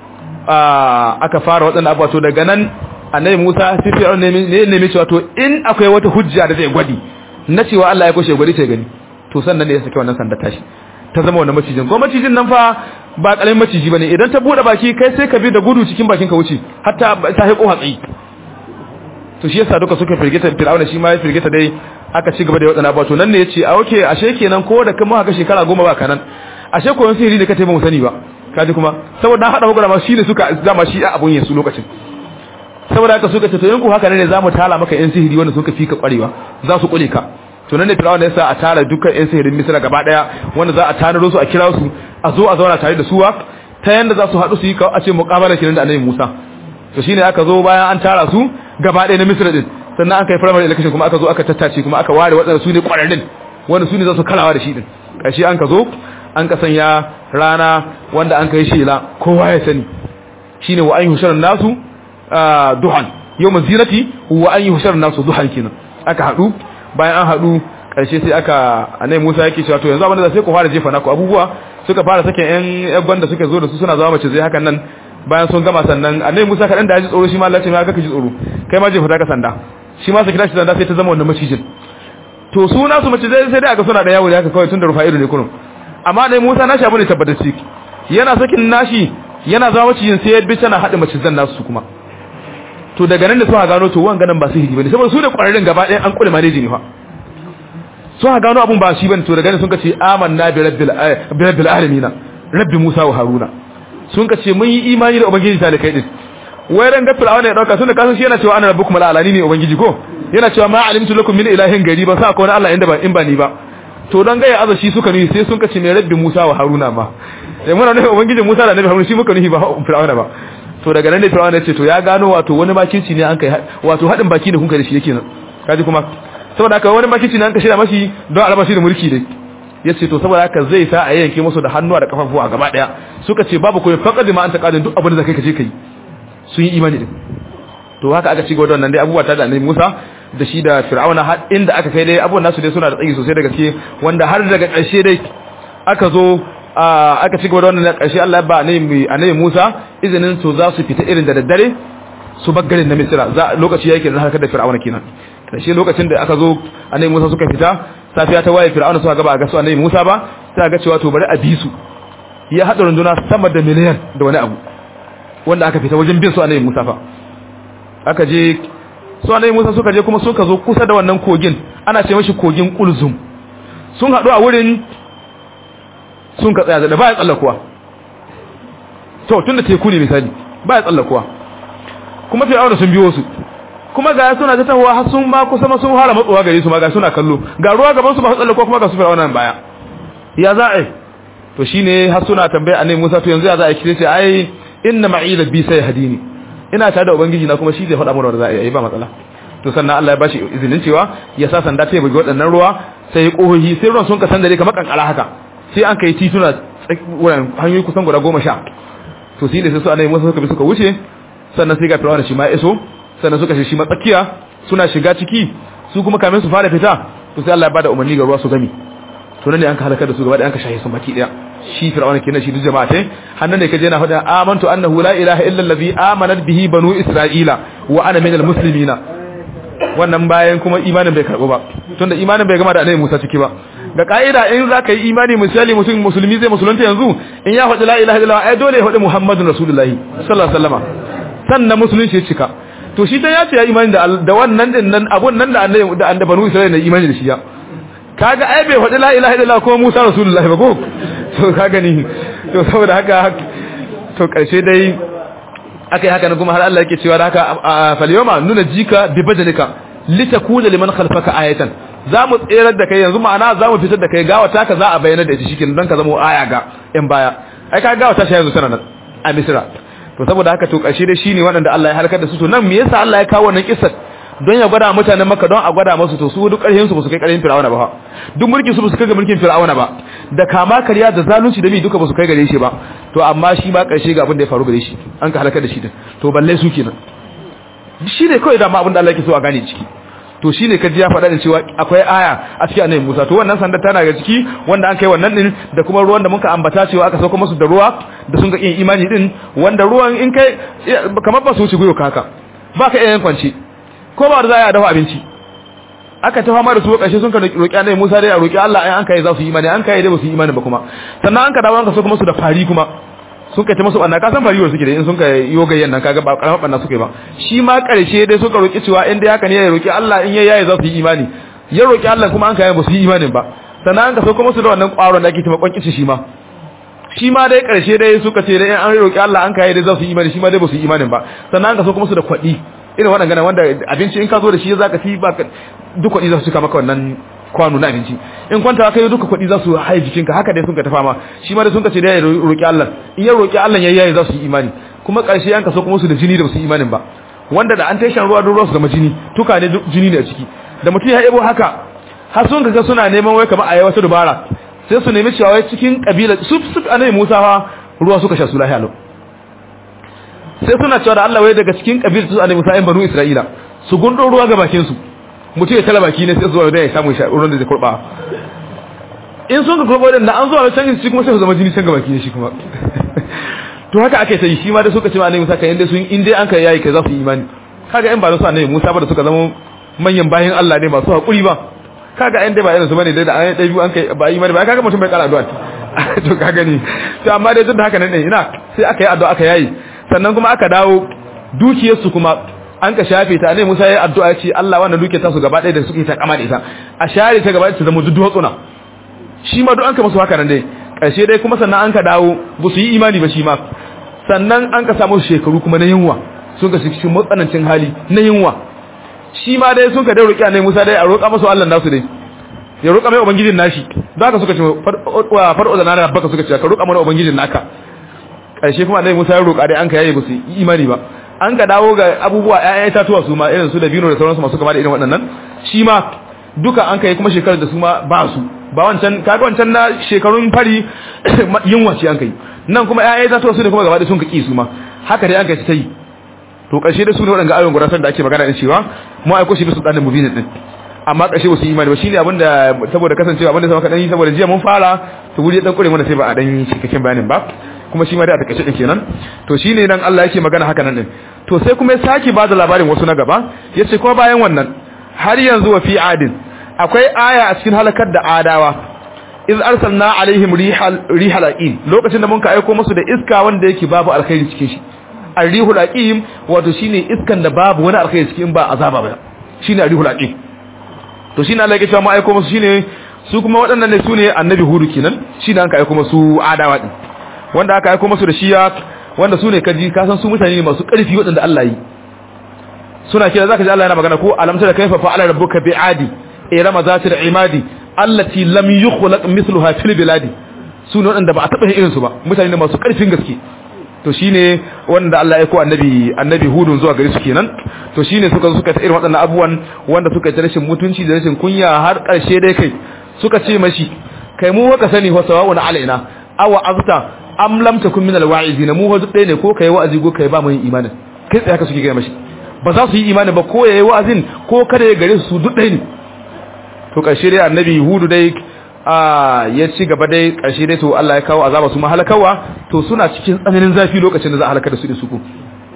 aka fara waɗannan abuwa to daga nan annabi Musa sai fir'auna ne ne ne cewa to in akwai wata hujja da zai gwadi na cewa Allah ya koshe gwadi sai gani to sannan ne ya saki wannan sanda tashi ta zama wannan macijin ko macijin nan fa ba kalamin maciji bane idan ta bude baki kai sai ka bi da gudu cikin bakin ka wuce hatta ta haiko hatsi to shi yasa duka suka firgita fir'auna shi ma ya firgita dai aka ci gaba da wadannan abuwa to nan ne yace a oke ashe kenan ko da kuma haka shekara goma ba kanan ashe ko sihiri ne ka taimaka mu sani ba kaji kuma saboda hada magana ma shine suka zama shi a abun yansu lokacin saboda haka suka ce to in ku haka ne zamu tala maka yan sihiri wanda suka fika kwarewa za su kule ka to nan ne firawun yasa a tara dukkan yan sihirin misra gaba daya wanda za a tanaro su a kira su a zo a zauna tare da suwa ta yanda za su haɗu su yi a ce muƙabala kiran da annabi Musa to shine aka zo bayan an tara su gaba daya na misra din sannan aka yi primary election kuma aka zo aka tattace kuma aka ware waɗanda su ne ƙwararrun wanda su ne za su kalawa da shi din ƙarshe an ka zo an ka sanya rana wanda an kai shela kowa ya sani shine wa an yushar nasu duhan yawm zinati wa an yushar nasu duhan kenan aka hadu bayan an hadu karshe sai aka anai Musa yake cewa to yanzu abin da sai ku fara jefa naku abubuwa suka fara sake yan yaggon da suka zo da su suna zama mace zai hakan nan bayan sun gama sannan anai Musa kadan da ya ji tsoro shi ma Allah ce ma ka ji tsoro kai ma jefa ta ka sanda shi ma saki tashi sanda sai ta zama wannan macijin to su nasu mace zai sai dai aka suna da yawo da haka kawai tun da rufa'iru ne kunun amma dai Musa nashi abu ne tabbatacce yana sakin nashi yana zama macijin sai ya bi tana haɗe macizan nasu kuma to daga nan da suka gano to wanga nan ba sihiri bane saboda su da ƙwararrun gaba ɗayan an kula maneji ne fa suka gano abun ba shi bane to daga nan sun kace amanna bi rabbil bi rabbil alamin rabbi Musa wa Haruna sun kace mun yi imani da ubangiji talikai din wai ran gafir awana ya dauka tunda kasan shi yana cewa ana rabbukum alalani ne ubangiji ko yana cewa ma alimtu lakum min ilahin gari ba sa ko wani Allah inda ba in ba ni ba to dan gaya aza shi suka nuhi sai sun kace mai rabbi Musa wa Haruna ma sai muna nufi ubangijin Musa da Nabi Haruna shi muka nuhi ba Fir'auna ba to daga nan ne Fir'auna ya ce to ya gano wato wani bakinci ne an kai wato hadin baki ne kun kai da shi yake nan kaji kuma saboda haka wani bakinci ne an kashe da mashi don alaba shi da mulki ne yace to saboda haka zai sa a yanke musu da hannuwa da kafafu a gaba daya suka ce babu koyi faqad ma anta qadin duk abin da kai kaje kai sun yi imani din to haka aka ci gaba da wannan dai abubuwa ta da Annabi Musa da shi da Fir'auna har inda aka kai dai abubuwan nasu dai suna da tsayi sosai da gaske wanda har daga ƙarshe dai aka zo aka ci gaba da wannan ƙarshe Allah ya ba Annabi Annabi Musa izinin su za su fita irin da daddare su baggarin na Misra za lokaci yake da harkar da Fir'auna kenan ƙarshe lokacin da aka zo Annabi Musa suka fita safiya ta waye Fir'auna suka gaba ga su Annabi Musa ba sai ga cewa to bari a bi su ya hada runduna sama da miliyan da wani abu wanda aka fita wajen bin su Annabi Musa fa aka je su annabi Musa suka je kuma suka zo kusa da wannan kogin ana ce mashi kogin Kulzum sun haɗu a wurin sun ka tsaya da baya tsallakuwa to tunda teku ne misali baya tsallakuwa kuma fir'auna sun biyo su kuma ga suna ta tahowa har sun ba kusa sun fara matsuwa gare su ma ga suna kallo ga ruwa gaban su ba su tsallakuwa kuma ga su fir'auna nan baya ya za a to shine har suna tambaya annabi Musa to yanzu ya za a kire ce ai inna ma'i rabbi sai hadini ina tare da ubangiji na kuma shi zai faɗa mana da za a yi ba matsala to sannan Allah ya bashi izinin cewa ya sa sanda ta bugi waɗannan ruwa sai ya kohohi sai ruwan sun ka san dare kamar kankara haka sai an kai tituna wurin hanyoyi kusan guda goma sha to sai da sai su annabi Musa suka bi suka wuce sannan sai ga Fir'auna shi ma iso sannan suka shi ma tsakiya suna shiga ciki su kuma kamin su fara fita to sai Allah ya bada umarni ga ruwa su gami to nan ne an ka halaka da su gaba da an ka shahi su baki daya shi Fir'auna kenan shi duk jama'a tai hannan ne kaje yana faɗa amantu annahu la ilaha illa allazi amanat bihi banu isra'ila wa ana minal muslimina wannan bayan kuma imanin bai karɓo ba tunda imanin bai gama da annabi Musa ciki ba ga ka'ida in za ka yi imani misali mutum musulmi zai musulunta yanzu in ya faɗi la ilaha illallah ai dole ya faɗi muhammadun rasulullahi sallallahu alaihi wasallam sannan musulunci ya cika to shi ta ya ce ya imani da da wannan din nan abun nan da annabi da annabi banu isra'ila ne imani da shi ya kaga ai bai faɗi la ilaha illallah ko musa rasulullahi ba ko to kaga ni to saboda haka to karshe dai akai haka kuma har Allah yake cewa da haka falyoma nuna jika bi badanika litakuna liman khalfaka ayatan za mu tserar da kai yanzu ma'ana za mu fitar da kai gawa taka za a bayyana da ita shikin don ka zama aya ga yan baya ai ka gawa ta shi yanzu tana nan a misira to saboda haka to ƙarshe dai shine waɗanda Allah ya halakar da su to nan me yasa Allah ya kawo wannan kissar don ya gwada mutanen Makka don a gwada musu to su duk ƙarfin su ba su kai ƙarfin Fir'auna ba duk mulkin su ba su kai ga mulkin Fir'auna ba da kama kariya da zalunci da mi duka ba su kai gare shi ba to amma shi ma ƙarshe ga abin da ya faru gare shi an ka halakar da shi din to balle su kenan shi ne kawai da ma abin da Allah yake so a gane ciki to shine ka ji ya faɗa da cewa akwai aya a cikin annabi Musa to wannan sanda tana ga ciki wanda an kai wannan din da kuma ruwan da muka ambata cewa aka sauka musu da ruwa da sun ga yin imani din wanda ruwan in kai kamar ba su wuce guyo kaka ba ka iya kwanci ko ba da za a dafa abinci aka tafa ma da su ƙarshe sun ka roƙi annabi Musa dai a roƙi Allah ai an kai za su yi imani an kai dai ba su yi imani ba kuma sannan an ka dawo an ka sauka musu da fari kuma sun kai ta masu banna ka san fariwa suke da in sun kai yogayen nan kaga ba karamar banna suke ba shi ma karshe dai suka roki cewa in dai haka ne ya roki Allah in yayi za su yi imani ya roki Allah kuma an kai ba su yi imanin ba sannan an ka sauko musu da wannan kwaron da ake ta makon kici shi ma shi ma dai karshe dai suka ce dai an roki Allah an kai dai za su yi imani shi ma dai ba su yi imanin ba sannan an ka sauko musu da kwadi irin waɗannan wanda abinci in ka zo da shi zaka ci ba duk kwadi za su cika maka wannan kwano na abinci in kwanta kai duka kuɗi za su haye jikinka haka dai sun ka tafa ma shi ma dai sun ka ce dai ya roki Allah in ya roki Allah yayi yayi za su yi imani kuma ƙarshe an kaso kuma su da jini da su yi imanin ba wanda da an tashan ruwa don ruwa su zama jini tuka ne jini ne a ciki da mutum ya ebo haka har sun kaga suna neman wai kamar ayi wata dubara sai su nemi cewa wai cikin kabila su su anai Musa fa ruwa suka sha su lahiya lau sai suna cewa da Allah wai daga cikin kabila su anai Musa ɗan banu Isra'ila su gundo ruwa ga bakin su mutum ya tala baki ne sai zuwa da ya samu ruwan da zai kurba in sun ka kurba din da an zuwa can shi kuma sai su zama jini can ga baki ne shi kuma to haka ake sai shi ma da suka ce annabi Musa kai inda sun in dai an kai yayi kai za su yi imani kaga in ba su annabi Musa ba da suka zama manyan bayin Allah ne masu hakuri ba kaga in dai ba irin su bane dai da an dai biyu an kai ba imani ba kaga mutum bai kara addu'a to ka gani to amma dai duk da haka nan ne ina sai aka yi addu'a aka yayi sannan kuma aka dawo dukiyarsu kuma an ka shafe ta ne Musa ya addu'a ce Allah wannan duke ta su gaba ɗaya da suke ta kama da ita a share ta gaba ɗaya ta zama duddu tsuna shi ma duk an ka musu haka nan dai ƙarshe dai kuma sannan an ka dawo ba su yi imani ba shi ma sannan an ka samu shekaru kuma na yunwa sun ka cikin matsanancin hali na yunwa shi ma dai sun ka dai roƙi annabi Musa dai a roƙa musu Allah nasu dai ya roƙa mai ubangijin nashi da ka suka ce far'o da nana baka suka ce ka roƙa mana ubangijin naka ƙarshe kuma annabi Musa ya roƙa dai an ka yaye ba su yi imani ba an ka dawo ga abubuwa ƴaƴan itatuwa su ma irin su da bino da sauransu masu kama da irin waɗannan shi ma duka an kai kuma shekarar da su ma ba su ba wancan kaga wancan na shekarun fari yunwa ce an kai nan kuma ƴaƴan itatuwa su ne kuma gaba da sun kaki su ma haka dai an kai ta yi to ƙarshe da su ne waɗanda ayon gurasar da ake magana din cewa mu aiko shi bisu ɗanin mubinin din amma ƙarshe wasu imani ba shine abin da saboda kasancewa abin da sama kaɗan yi saboda jiya mun fara to wuri ɗan ƙure mana sai ba a ɗan yi cikakken bayanin ba kuma shi ma dai a takaice din kenan to shine nan Allah yake magana haka nan din to sai kuma ya saki bada labarin wasu na gaba yace kuma bayan wannan har yanzu wa fi adin akwai aya a cikin halakar da adawa iz arsalna alaihim rihal rihal aqim lokacin da mun ka aika musu da iska wanda yake babu alkhairi cikin shi arrihul aqim wato shine iskan da babu wani alkhairi cikin ba azaba ba shine arrihul aqim to shine Allah yake cewa mu aika musu shine su kuma waɗannan ne sune annabi hudu kenan shine an ka aika musu adawa din wanda aka aiko musu da shiya wanda su ne kaji ka san su mutane ne masu ƙarfi waɗanda Allah yi suna kira zaka ji Allah yana magana ko alamta da kaifa fa'ala rabbuka bi'adi irama zatir imadi allati lam yukhlaq mithluha fil biladi su ne wanda ba a taba yin irin su ba mutane ne masu karfin gaske to shine wanda Allah ya ko annabi annabi hudun zuwa gare su kenan to shine suka suka ta irin waɗannan abubuwan wanda suka ta rashin mutunci da rashin kunya har ƙarshe dai kai suka ce mashi kai mu haka sani wa sawa'un alaina aw azta am lam takun min alwa'izina mu hadu ɗaya ne ko kai wa'azi ko kai ba mu yin imanin kai tsaye haka suke gaya mashi ba za su yi imanin ba ko yayi wa'azin ko kada ya gare su duk ɗaya ne to ƙarshe dai annabi hudu dai a ya ci gaba dai ƙarshe dai to Allah ya kawo azaba su mahalakawa to suna cikin tsananin zafi lokacin da za a halaka da su da su ko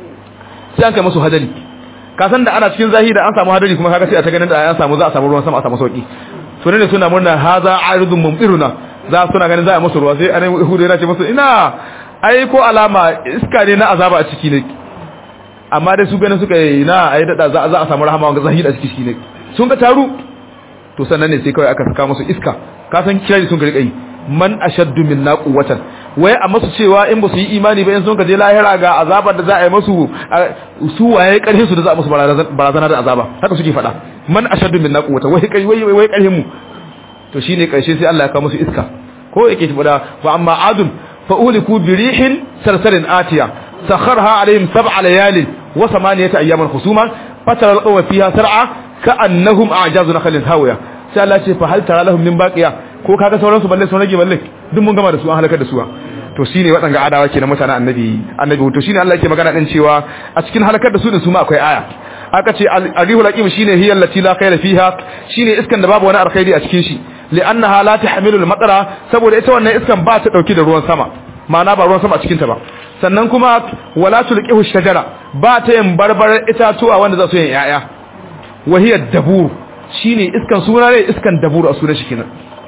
sai an kai musu hadari ka san da ana cikin zahi da an samu hadari kuma kaga sai a ta ganin da an samu za a samu ruwan sama a samu sauki to ne suna murna haza aridun mumtiruna za suna ganin za a musu ruwa sai annabi hudu yana ce musu ina ai ko alama iska ne na azaba a ciki ne amma dai su ganin suka yi na ai dada za a samu rahama wanga zahi da ciki ne sun ga taru to sannan ne sai kawai aka saka musu iska ka san kirari sun gari kai man ashaddu minna quwwatan wai a masu cewa in ba su yi imani ba in sun ka je lahira ga azabar da za a yi masu su waye karhin su da za a musu barazana da azaba haka suke faɗa man ashaddu minna quwwatan wai kai wai wai karhin mu to shine karshe sai Allah ya kawo musu iska ko yake tabbata wa amma adun fa uliku bi rihin sarsarin atiya sakharha alaihim sab'a layalin wa thamaniyata ayyaman husuma fatara alqawa fiha sar'a ka'annahum a'jazu nakhlin hawiya sai Allah ce fa hal tara lahum min baqiya ko kaga sauran su balle sauran balle duk mun gama da su an halaka da su to shine wadanga adawa kenan mutanen annabi annabi to shine Allah yake magana din cewa a cikin halakar da su din su ma akwai aya aka ce al-arihul aqim shine hiya allati la khayra fiha shine iskan da babu wani alkhairi a cikin shi li'annaha la tahmilu al-matara saboda ita wannan iskan ba ta dauki da ruwan sama ma'ana ba ruwan sama a cikin ta ba sannan kuma wala tulqihu shajara ba ta yin barbarar itatuwa wanda za su yin yaya wahiyar dabur shine iskan suna ne iskan dabur a sunan shi kenan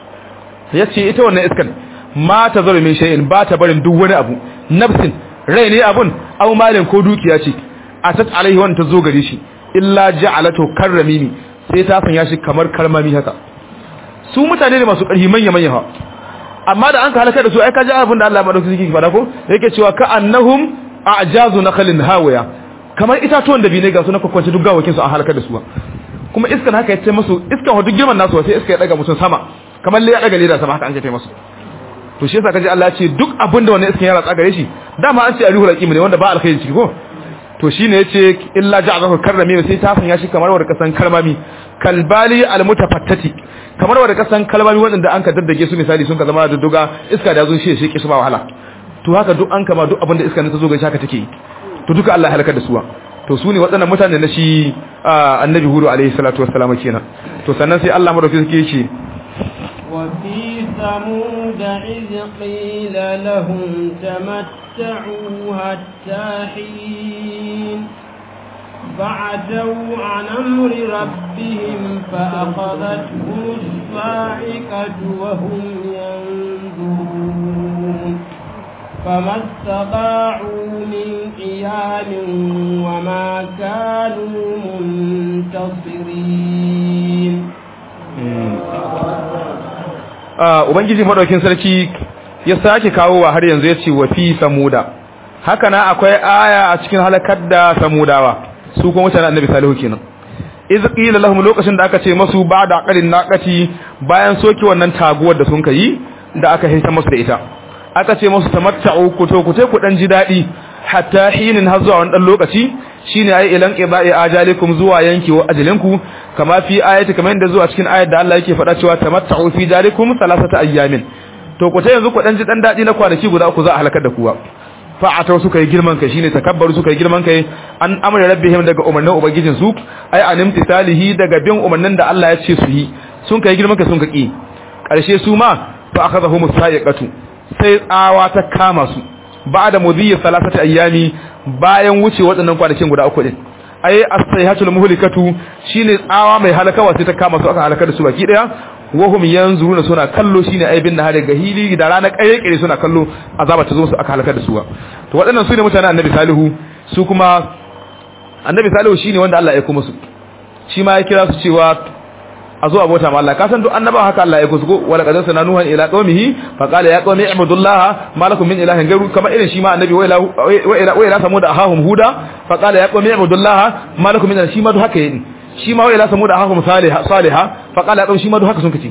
yace ita wannan iskan ma ta zama min shay'in ba ta barin duk wani abu nafsin rai ne abun aw malin ko dukiya ce atat alaihi wanda ta zo gare shi illa ja'alatu karramini sai ta sanya shi kamar karmami haka su mutane ne masu ƙarfi manya manya ha amma da an ka halaka da su ai ka ji abin da Allah ya madauki suke fada ko yake cewa ka annahum a'jazu nakhlin hawiya kamar itatuwan da bine ga su na kwakwance duk gawakin su an halaka da su kuma iskan haka ya ce musu iskan duk girman nasu sai iska ya daga mutum sama kamar le ya daga leda sama haka an ce ta musu to shi yasa kaji Allah ya ce duk abin da wannan iskan ya ratsa gare shi dama an ce alihul aqim ne wanda ba alkhairi ciki ko to shine yace illa ja'alahu karrami sai ta sanya shi kamar wanda kasan kalmami kalbali almutafattati kamar wanda kasan kalmami wanda an ka daddage su misali sun ka zama da duga iska da zo shi shi kishi ba wahala to haka duk an kama duk abin da iska ne ta zo ga haka take to duka Allah ya halaka da suwa to su ne waɗannan mutane na shi annabi hudu alaihi salatu wassalam kenan to sannan sai Allah madauki suke ce وفي ثمود إذ قيل لهم تمتعوا حتى حين فعتوا عن أمر ربهم فأخذتهم الصاعقة وهم ينظرون فما استطاعوا من قيام وما كانوا منتصرين ubangiji madaukin sarki ya sake kawo wa har yanzu ya ce wa fi samuda haka na akwai aya a cikin halakar da samudawa su kuma mutanen annabi salihu kenan iz qila lahum lokacin da aka ce masu ba da aqalin naqati bayan soki wannan taguwar da sun kai da aka hinta masu da ita aka ce masu tamatta'u ku to ku te ku dan ji dadi hatta hinin har zuwa wani dan lokaci shine ai ilan qiba'i ajalikum zuwa yankewa ajalinku kama fi ayati kamar yadda zuwa cikin ayat da Allah yake faɗa cewa tamatta'u fi dalikum salasata ayyamin to ku ta yanzu ku dan ji dan dadi na kwanaki guda uku za a halakar da kuwa fa'atau suka yi girman kai shine takabbaru suka yi girman kai an amra rabbihim daga umarnin ubangijin su ai an imtisalihi daga bin umarnin da Allah ya ce su yi sun kai girman kai sun ka ki karshe su ma fa akhadhahum sa'iqatu sai tsawa ta kama su ba'da mudhiya salasata ayyami bayan wuce waɗannan kwanakin guda uku din ai as-sayhatul muhlikatu shine tsawa mai halakawa sai ta kama su aka halaka da su baki daya wahum yanzuruna suna kallo shine ai bin nahari ga hili da rana kayyakire suna kallo azaba ta zo su aka halaka da su to waɗannan sune mutanen annabi salihu su kuma annabi salihu shine wanda Allah ya aika musu shi ma ya kira su cewa a zo abota ma Allah kasan duk annaba haka Allah ya kusu wala qad sana nuhan ila qaumihi fa qala ya qaumi ibudullah ma lakum min ilahin ghayru kama irin shi ma annabi wa ila wa ila wa ila samud ahahum huda fa qala ya qaumi ibudullah ma lakum min shi ma duk haka yi shi ma wa ila samud ahahum salih salih fa qala ya qaumi shi ma duk haka sun kace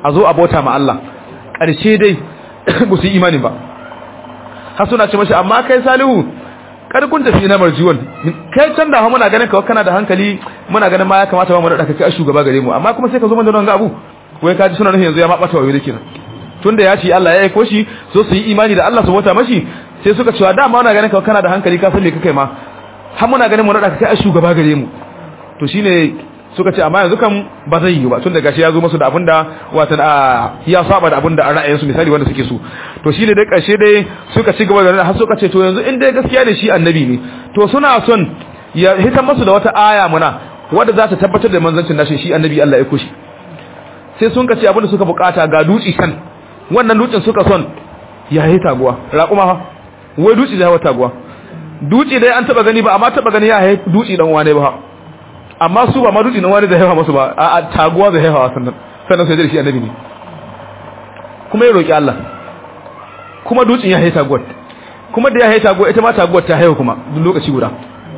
a zo a bauta ma Allah ƙarshe dai ba su yi imani ba har suna ce mashi amma kai salihu kar kun tafi na marjiwan kai can da muna ganin ka kana da hankali muna ganin ma ya kamata ba mu da kai shugaba gare mu amma kuma sai ka zo mana da wannan abu wai ka ji suna nufin yanzu ya ma bata wayo kenan tunda ya ce Allah ya aiko shi so su yi imani da Allah su bauta mashi sai suka cewa da ma muna ganin ka kana da hankali ka san me kake ma har muna ganin mu da kai shugaba gare mu to shine suka ce amma yanzu kan ba zai yi ba tun da gashi ya zo musu da abinda watan a ya saba da abinda a ra'ayin su misali wanda suke so to shine dai karshe dai suka ci gaba da har suka ce to yanzu in dai gaskiya ne shi annabi ne to suna son ya hita musu da wata aya muna wanda za ta tabbatar da manzancin nashi shi annabi Allah ya kushi sai sun ka ce abinda suka bukata ga duci kan wannan dutsen suka son ya yi taguwa raƙuma fa wai duci da hawa taguwa duci dai an taba gani ba amma taba gani ya yi duci dan wane ba amma su ba madudi na wani da haifa masu ba a taguwa da haifa sannan sannan sai da shi annabi ne kuma ya roki Allah kuma dutsen ya haifa taguwar kuma da ya haifa taguwar ita ma taguwar ta haifa kuma duk lokaci guda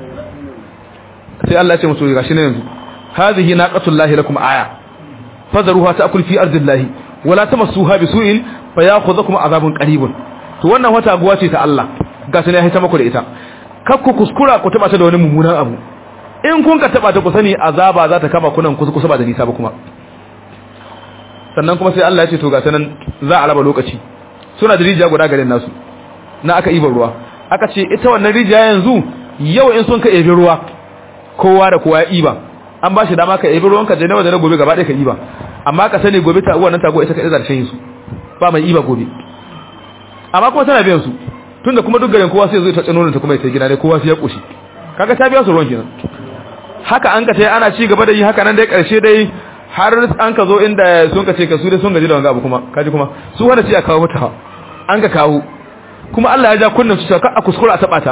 sai Allah ya ce musu gashi ne yanzu hadhihi naqatullahi lakum aya fadharuha ta'kul fi ardillahi wala tamassuha bisu'in fayakhudhukum azabun qaribun to wannan wata taguwa ce ta Allah gashi ne ya haifa muku da ita kakku kuskura ku taba ta da wani mummunan abu in kun ka taba ta ku sani azaba za ta kama kunan kusa kusa ba da nisa ba kuma sannan kuma sai Allah ya ce to ga sanan za a raba lokaci suna da rijiya guda garin nasu na aka ibar ruwa aka ce ita wannan rijiya yanzu yau in sun ka ebi ruwa kowa da kowa ya iba an ba shi dama ka ebi ruwanka da nawa da na gobe gaba ɗaya ka iba amma ka sani gobe ta wannan tago ita ka ɗaya zarshen su ba mai iba gobe amma kuma tana biyan su tunda kuma duk garin kowa sai zai ta tsanonin ta kuma ya sai gida ne kowa sai ya kushi kaga ta biya su ruwan kenan haka an ka tai ana ci gaba da yi haka nan dai karshe dai har an ka zo inda sun ka ce ka su dai sun gaji da wanga abu kuma kaji kuma su wanda ce a kawo mata an ka kawo kuma Allah ya ja kunnan su ka a kuskura a taba ta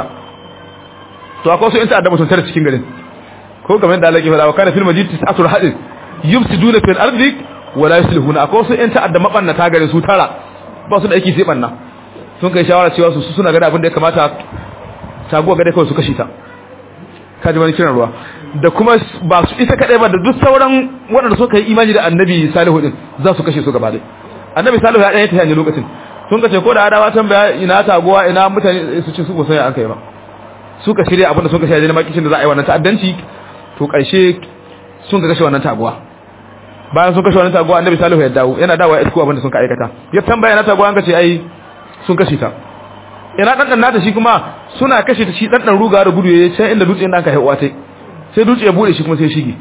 to akwai su in ta addabu sun tare cikin garin ko kamar da Allah ke faɗa wa kana fil majid tis'atul hadid yufsiduna fil ardi wa la yuslihuna akwai su in ta adda mabanna ta garin su tara ba su da aiki sai banna sun kai shawara cewa su suna gada abin da ya kamata taguwa gada kawai su kashe ta kaji wani kiran ruwa da kuma ba su ita kadai ba da duk sauran waɗanda suka yi imani da annabi salihu din za su kashe su gaba dai annabi salihu ya ɗaya ta hanyar lokacin sun kace ko da adawa tambaya ina taguwa ina mutane su ce su ba sai an kai ba suka shirya abin da suka shirya na makishin da za a yi wannan ta'addanci to ƙarshe sun ka kashe wannan taguwa bayan sun kashe wannan taguwa annabi salihu ya dawo yana dawo ya isko abin da sun ka aikata ya tambaya na taguwa an kace ai sun kashe ta ina dan nata shi kuma suna kashe ta shi dan dan ruga da gudu yayin can inda dutsen dan ka haihuwa tai sai dutse ya bude shi kuma sai shige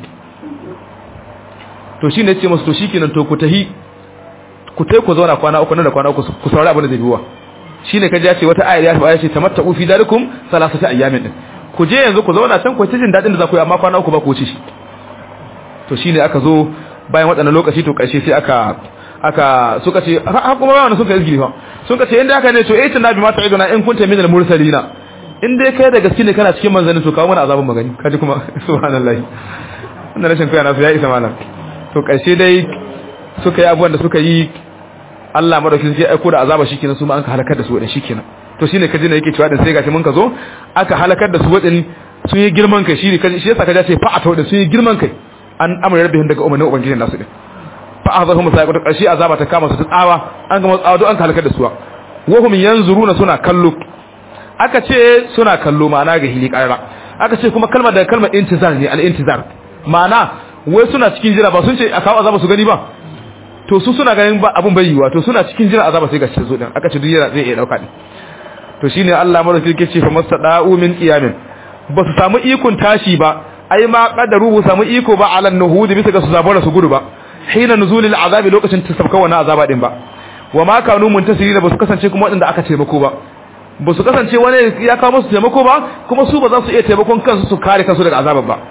to shine yace musu to shikenan to ku tahi ku tai ku zauna kwana uku nan da kwana uku ku saurari abin da zai biwa shine kaje ya ce wata ayar ya fa ya ce tamatta'u fi dalikum salasata ayyamin din ku je yanzu ku zauna can ku ci jin dadin da za ku yi amma kwana uku ba ku ci shi to shine aka zo bayan wadannan lokaci to karshe sai aka aka suka ce ha kuma wannan suka yi fa suka ce inda haka ne to eh tunabi ma ta'iduna in kunta minal mursalina in dai kai da gaske ne kana cikin manzanni to kawo mana azabin magani kaji kuma subhanallahi wannan rashin kai na su ya isa malam to karshe dai suka yi abubuwan da suka yi Allah madaukakin sai aiko da azaba shikenan su ma an ka halakar da su wadin shikenan to shine kaji ne yake cewa din sai gashi mun ka zo aka halakar da su wadin sun yi girman kai shi ne shi yasa kaji ce fa a to sun yi girman kai an amara rabbihim daga umarnin ubangijin nasu din fa azahum sai ta karshe azaba ta kama su ta tsawa an ga tsawa duk an halakar da su wa hum yanzuruna suna kallo aka ce suna kallo ma'ana ga hili karara aka ce kuma kalmar da kalmar intizar ne al-intizar ma'ana wai suna cikin jira ba sun ce a kawo azaba su gani ba to su suna ganin ba abun bai yiwa to suna cikin jira azaba sai ga shi zo din aka ce duk yana zai iya dauka din to shine Allah madaukakin yake ce fa mastada'u min qiyamin ba su samu ikon tashi ba ai ma qadaru bu samu iko ba alan nuhud bisa ga su zabara su gudu ba hina nuzulil azabi lokacin tasabka wannan azaba din ba wa ma kanu muntasirina ba su kasance kuma wadanda aka taimako ba ba su kasance wani ya kawo musu taimako ba kuma su ba za su iya taimakon kansu su kare kansu daga azabar ba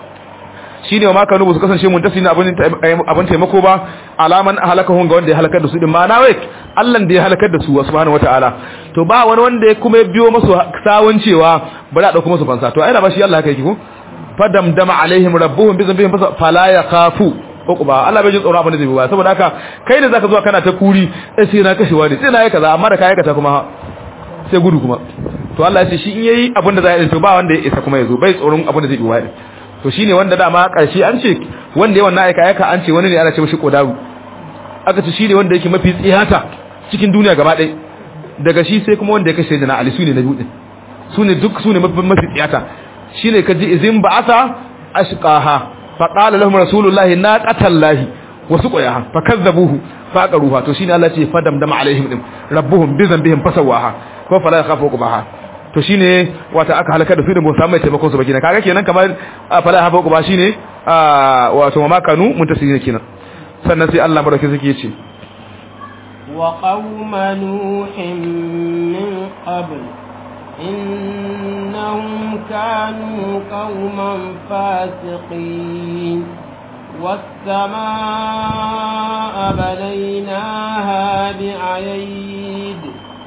shine wa ma kanu ba su kasance muntasirina abin abin taimako ba alaman halakahun ga wanda ya halakar da su din ma'ana wai Allah da ya halakar da su subhanahu wataala to ba wani wanda ya kuma biyo musu sawun cewa ba za a dauko musu fansa to ai da ba shi Allah haka yake ko fadamdama alaihim rabbuhum bi dhanbihim fala yakhafu ba Allah bai ji tsoro abin da zai ba saboda haka kai da zaka zo kana ta kuri sai na kashewa ne sai na yi kaza amma da kai ka ta kuma sai gudu kuma to Allah ya ce shi in yayi abin da zai yi to ba wanda ya isa kuma yazo bai tsoron abin da zai yi wani to shine wanda dama karshe an ce wanda ya wannan aika aika an ce wani ne ana ce mishi kodaru aka ce shine wanda yake mafi tsiyata cikin duniya gaba ɗaya daga shi sai kuma wanda ya kashe jana ali sune na biyu din sune duk sune mafi mafi tsiyata shine kaji izin ba'atha ashqaha fa qala lahum rasulullahi naqatallahi wa suqayaha fa kazzabuhu fa qaruha to shine Allah ce fadamdama alaihim din rabbuhum bi dhanbihim fasawaha ko fala yakhafu qubaha to shine wata aka halaka da su da musa mai taimakon su ba kenan kaga kenan kamar fala hafa quba shine wato ma kanu muntasirina kenan sannan sai Allah madaukakin sarki yace wa qauma nuhin min qabl إنهم كانوا قوما فاسقين والسماء بنيناها بعيد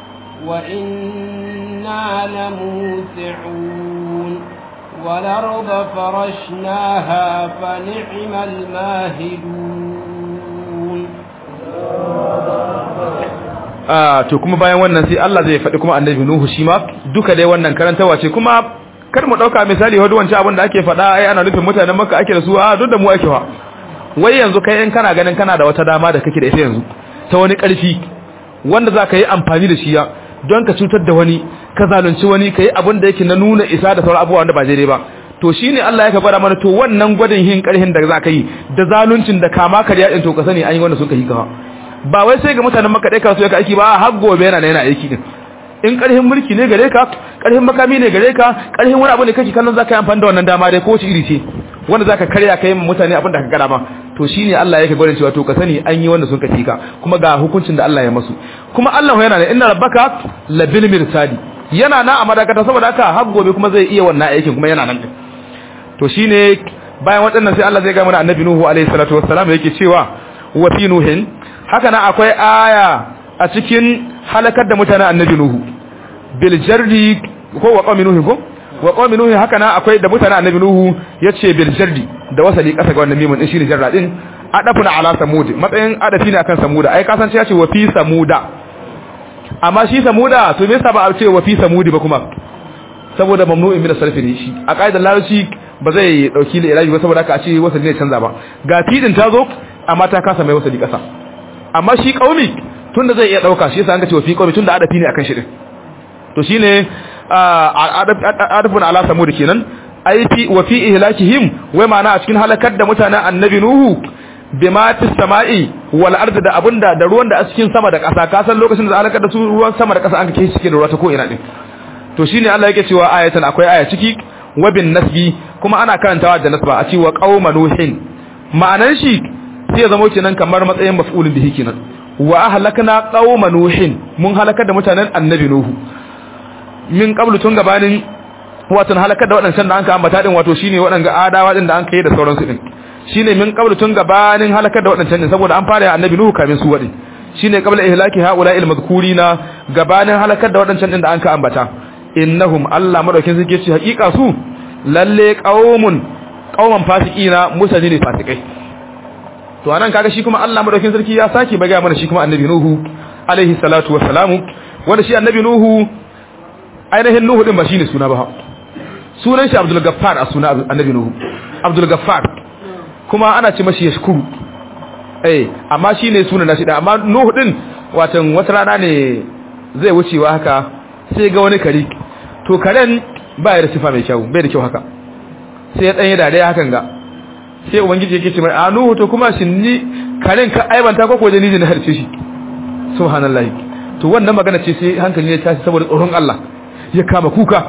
وإنا لموسعون والأرض فرشناها فنعم الماهدون ah to kuma bayan wannan sai Allah zai faɗi kuma annabi Nuhu shi ma duka dai wannan karantawa ce kuma kar mu dauka misali wadu wancan abin da ake faɗa ai ana nufin mutanen Makka ake da su a duk da mu ake wa wai yanzu kai in kana ganin kana da wata dama da kake da ita yanzu ta wani ƙarfi wanda za ka yi amfani da shi ya don ka cutar da wani ka zalunci wani ka yi abin da yake na nuna isa da sauran abubuwa wanda ba daidai ba to shi ne Allah ya ka gwada mana to wannan gwadin yin ƙarhin da za ka yi da zaluncin da kama karya ɗin to ka sani an yi wanda sun ka yi kawa ba wai sai ga mutanen maka ɗaya kasu ya ka aiki ba har gobe yana yana aiki din in ƙarhin mulki ne gare ka ƙarhin makami ne gare ka ƙarhin wani abu ne kake kallon za ka yi amfani da wannan dama dai ko wace iri ce wanda za ka karya ka yi mutane abin da ka gada ma to shi ne Allah yake gwanin cewa to ka sani an yi wanda sun ka ka kuma ga hukuncin da Allah ya masu kuma Allah yana da inna rabbaka labil mirsadi yana na a madakata saboda haka har gobe kuma zai iya wannan aikin kuma yana nan din to shine bayan waɗannan sai Allah zai ga mana annabi Nuhu alaihi salatu wassalam yake cewa wa fi nuhin haka nan akwai aya a cikin halakar da mutanen annabi Nuhu bil jardi ko wa qaumi nuhu ko wa qaumi nuhu haka nan akwai da mutanen annabi Nuhu yace bil jardi da wasali kasa ga wannan mimun din shine jarra din adafuna ala samud matsayin adafi ne akan samuda ai kasance ya ce wa fi samuda amma shi samuda to me yasa ba a ce wa fi samudi ba kuma saboda mamnu'in min sarfi ne shi a kaidar larabci ba zai dauki da irabi ba saboda haka a ce wasali ne canza ba ga tidin ta zo amma ta kasa mai wasali kasa amma shi qaumi tunda zai iya dauka shi yasa an ga ce wa fi qaumi tunda adafi ne akan shi din to shine adafun ala samud kenan ai fi wa fi ihlakihim wai ma'ana a cikin halakar da mutanen annabi nuhu bima fi sama'i wal ardi da abunda da ruwan da a cikin sama da ƙasa ka san lokacin da halakar da su ruwan sama da ƙasa an kai cikin ruwa ta ko ina din to shine Allah yake cewa ayatan akwai aya ciki wa bin nasbi kuma ana karantawa da nasba a cewa qauma nuhin ma'anar shi sai ya zama kenan kamar matsayin maf'ulun bihi kenan wa ahlakna qauma nuhin mun halakar da mutanen annabi nuhu min qablu tun gabanin wato halakar da waɗancan da anka ambata din wato shine waɗanga adawa din da anka yi da sauransu din shine min qablu tun gabanin halakar da waɗancan din saboda an fara annabi nuhu kamin su wadi shine qabla ihlaki haula il mazkurina gabanin halakar da waɗancan din da anka ambata innahum Allah madaukin suke ce hakika su lalle qaumun qauman fasiqina mutane ne fasikai to anan kaga shi kuma Allah madaukin sarki ya saki baga mana shi kuma annabi nuhu alaihi salatu wassalamu wanda shi annabi nuhu ainihin nuhu din ba shine suna ba sunan shi Abdul Gaffar a suna Annabi Nuhu Abdul Gaffar kuma ana ce mashi yashkuru eh amma shine sunan nashi da amma Nuhu din watan wata rana ne zai wucewa haka sai ga wani kari to karen ba ya da sifa mai kyau bai da kyau haka sai ya danye dare hakan ga sai ubangiji yake ce mai a Nuhu to kuma shin ni karen ka aibanta ko ko ni ne na harce shi subhanallahi to wannan magana ce sai hankali ne tashi saboda tsoron Allah ya kama kuka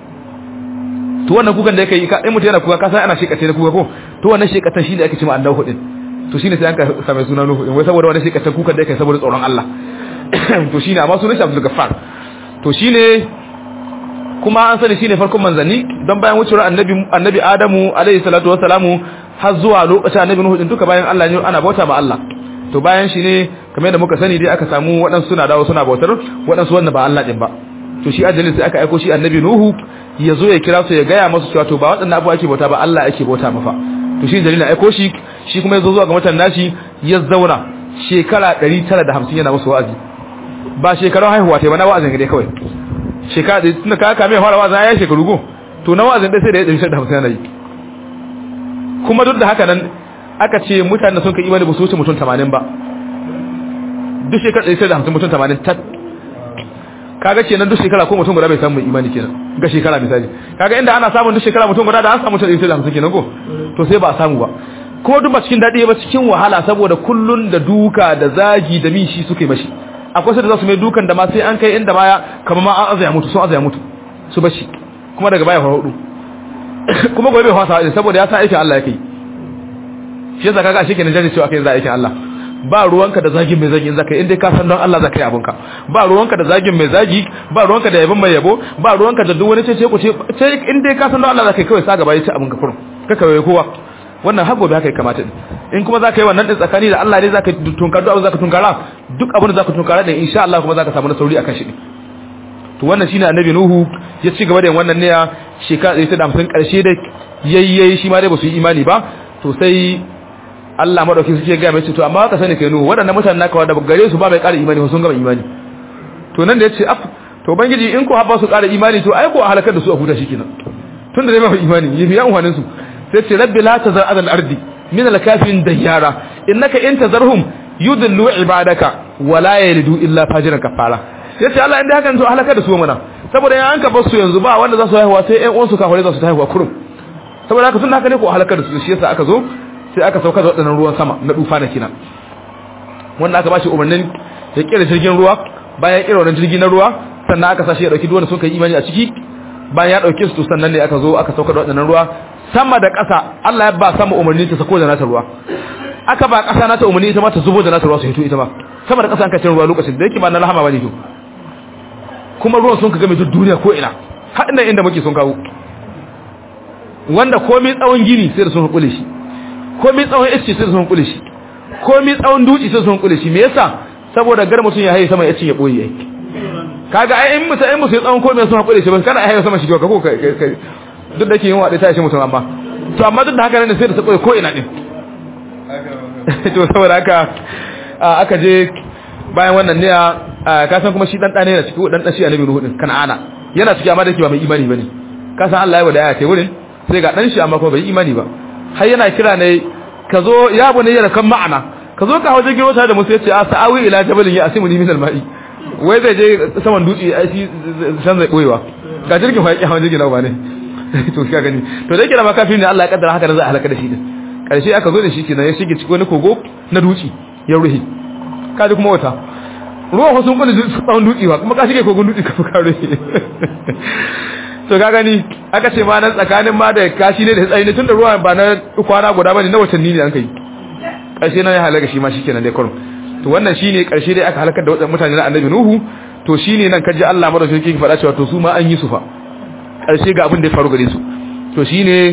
to wannan kukan da yake yi ka dai mutum yana kuka ka san ana shekace da kuka ko to wannan shekatan shine ake cewa annahu din to shine sai an ka same suna nuhu wai saboda wannan shekatan kukan da yake saboda tsoron Allah to shine amma sunan shi Abdul Gaffar to shine kuma an sani shine farkon manzanni don bayan wucewar annabi annabi Adamu alaihi salatu wassalamu har zuwa lokacin annabi Nuhu din duka bayan Allah ne ana bauta ma Allah to bayan shi ne kamar yadda muka sani dai aka samu waɗansu suna dawo suna bautar waɗansu wanda ba Allah din ba to shi ajalin sai aka aiko shi annabi nuhu ya zo ya kira su ya gaya masu cewa to ba waɗannan abuwa ake bauta ba Allah ake bauta mafa to shi dalilin aiko shi shi kuma ya zo zuwa ga mutan nashi ya zauna shekara 950 yana musu wa'azi ba shekarun haihuwa ta ba na wa'azin gare kawai shekara da tunda ka kame fara wa'azin ya shekaru go to na wa'azin dai sai da 150 yana yi kuma duk da haka nan aka ce mutanen sun kai imani ba su wuce mutum 80 ba duk shekara 150 mutum 80 tat kaga kenan duk shekara ko mutum guda bai samu imani kenan ga shekara misali kaga inda ana samun duk shekara mutum guda da an samu mutum 150 kenan ko to sai ba a samu ba kuma duk ba cikin dadi ba cikin wahala saboda kullun da duka da zagi da mishi suke mashi akwai sai da za su mai dukan da ma sai an kai inda ma ya kamar ma an azaya mutu sun azaya mutu su bashi kuma daga baya hudu kuma gobe bai fasa saboda ya sa aikin Allah yake shi yasa kaga shi kenan jari cewa kai za aikin Allah ba ruwanka da zagin mai zagi in zaka in dai ka san don Allah zaka yi abunka ba ruwanka da zagin mai zagi ba ruwanka da yabon mai yabo ba ruwanka da duk wani cece ku ce in dai ka san don Allah zaka yi kawai sa gaba yace abunka kurum kaka wai kowa wannan har gobe haka ya kamata in kuma zaka yi wannan din tsakani da Allah ne zaka tunkar duk abin zaka tunkara duk abin da zaka tunkara din insha Allah kuma zaka samu nasarori akan shi to wannan shine annabi nuhu ya ci gaba da wannan ne shekara 150 karshe da yayyayi shi ma dai ba su yi imani ba to sai Allah madauki suke ga mai to amma ka sani kai nuhu waɗannan mutanen naka wanda gare su ba mai ƙara imani sun gama imani to nan da yace af to bangiji in ko habba su ƙara imani to ai ko a halakar da su a huta shikenan tunda dai ba imani yi ya uhanin su sai ce rabbi la tazar adal ardi min al kafirin dayyara innaka in tazarhum yudillu ibadaka wala yalidu illa fajiran kafara yace Allah inda hakan to halakar da su mana saboda yan ka basu yanzu ba wanda za su haihuwa sai ƴan uwansu kafare za su haihuwa kurum saboda haka tun haka ne ko halakar da su shi yasa aka zo sai aka sauka da waɗannan ruwan sama na dufa na kina wanda aka bashi umarnin ya kera jirgin ruwa bayan ya kera wannan jirgin na ruwa sannan aka sashi ya dauki duwanda sun kai imani a ciki bayan ya dauke su to sannan ne aka zo aka sauka da waɗannan ruwa sama da ƙasa Allah ya ba sama umarni ta sako da nata ruwa aka ba ƙasa nata umarni ita ma ta zubo da nata ruwa su hito ita ma sama da ƙasa an kacin ruwa lokacin da yake ba na rahama bane to kuma ruwan sun ka game duk duniya ko ina har ina inda muke sun kawo wanda komai tsawon gini sai da sun hakule shi komai tsawon ice sai da sun hakule shi komai tsawon duci sai da sun hakule shi me yasa saboda gar mutun ya haye sama ya ce ya boye ai kaga ai in mutai in mutai tsawon komai sun hakule shi ba kana haye sama shi ko ko duk da ke yin wade ta shi mutum amma to amma duk da haka ne sai da su boye ko ina din to saboda haka aka je bayan wannan ne ka san kuma shi dan dane yana ciki dan dan shi annabi nuhu din kan'ana yana ciki amma da ke ba mai imani bane ka san Allah ya wada ya ce wurin sai ga dan shi amma kuma bai imani ba har yana kira ne ka zo ya bune yana kan ma'ana ka zo ka hauje gero tare da musu yace a sa'awi ila jabalin ya asimuni min al-ma'i wai zai je saman dutse a shi san zai koyewa ga jirgin fa yake hawan jirgin ba ne to ka gani to da yake da makafi ne Allah ya kaddara haka da za a halaka da shi din karshe aka zo da shi kenan ya shige cikin wani kogo na dutse ya ruhi kaji kuma wata ruwan wasu kun da tsawon dutse ba kuma ka shige kogon dutse ka fuka ruhi to ka gani aka ce ma nan tsakanin ma da kashi ne da tsayi ne tunda ruwan ba na kwana guda bane na watanni ne an kai karshe nan ya halaka shi ma shikenan dai kurum to wannan shine karshe dai aka halakar da wadannan mutane na annabi nuhu to shine nan kaji Allah madaukakin yake faɗa cewa to su ma an yi su fa karshe ga abin da ya faru gare su to shine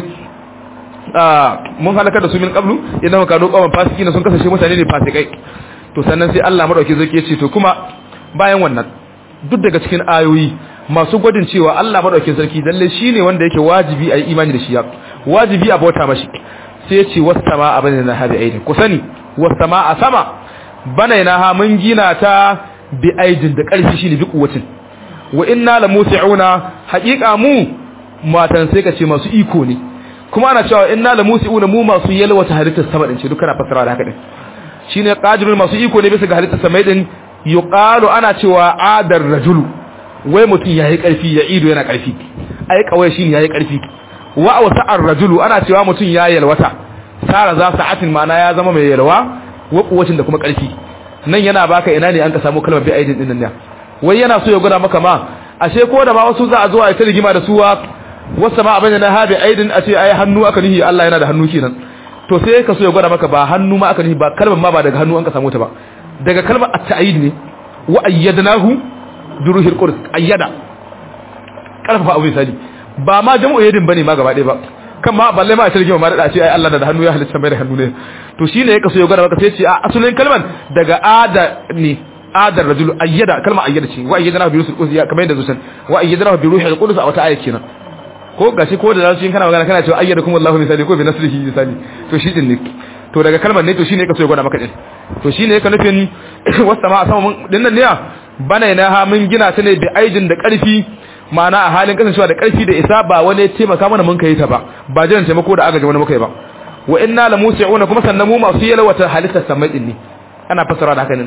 mun halakar da su min qablu idan muka do kawan fasiki sun kasance mutane ne fasikai to sannan sai Allah madauki zai ce to kuma bayan wannan duk daga cikin ayoyi masu gwadin cewa Allah madauki sarki lalle shine wanda yake wajibi a yi imani da shi ya wajibi a bauta mashi sai ya ce wasama abana na hadi aidin ku sani wasama a sama banaina ha mun gina ta bi aidin da karfi shine bi kuwatin wa inna la musi'una haqiqa mu matan sai ka ce masu iko ne kuma ana cewa inna la musi'una mu masu yalwata halittar sama din ce duk kana fassara da haka din shine qadirun masu iko ne bisa ga halittar sama din yuqalu ana cewa adar rajulu wai mutum yayi karfi ya ido yana karfi ai kawai shine yayi karfi wa wasa'ar rajulu ana cewa mutum ya yalwata sara za sa'atin mana ya zama mai yalwa wa kuwacin da kuma karfi nan yana baka ina ne an ka samu kalmar bi aidin din nan wai yana so ya gwada maka ma ashe ko da ma wasu za a zo a yi ta rigima da suwa wasu ma abin da na habi aidin a ce ai hannu aka nihi Allah yana da hannu kenan to sai ka so ya gwada maka ba hannu ma aka nihi ba kalmar ma ba daga hannu an ka samu ta ba daga kalmar at-ta'yid ne wa ayyadnahu duruhil qurs ayyada karfafa abu misali ba ma jam'u yadin bane ma gaba ɗaya ba kan ma balle ma a shirgin ma da ce ai Allah da hannu ya halitta mai da hannu ne to shine ya kaso ya gwada maka sai ce a asalin kalmar daga ada ne adar rajul ayyada kalma ayyada ce wa ayyadna bi rusul qudus kamar yadda zusan wa ayyadna bi ruhil qudus a wata aya kenan ko gashi ko da zasu kana magana kana cewa ayyadakum Allahu misali ko bi nasrihi misali to shi din ne to daga kalmar ne to shine ka so ya gwada maka din to shine ka nufin wasama sama mun dinnan ne bana ina ha mun gina ta ne bi aidin da karfi ma'ana a halin kasancewa da karfi da isa ba wani taimaka mana mun kai ta ba ba jiran taimako da agaji wani muka yi ba wa inna la musi'una kuma sannan mu masu yalwata halittar samai din ne ana fasara da haka ne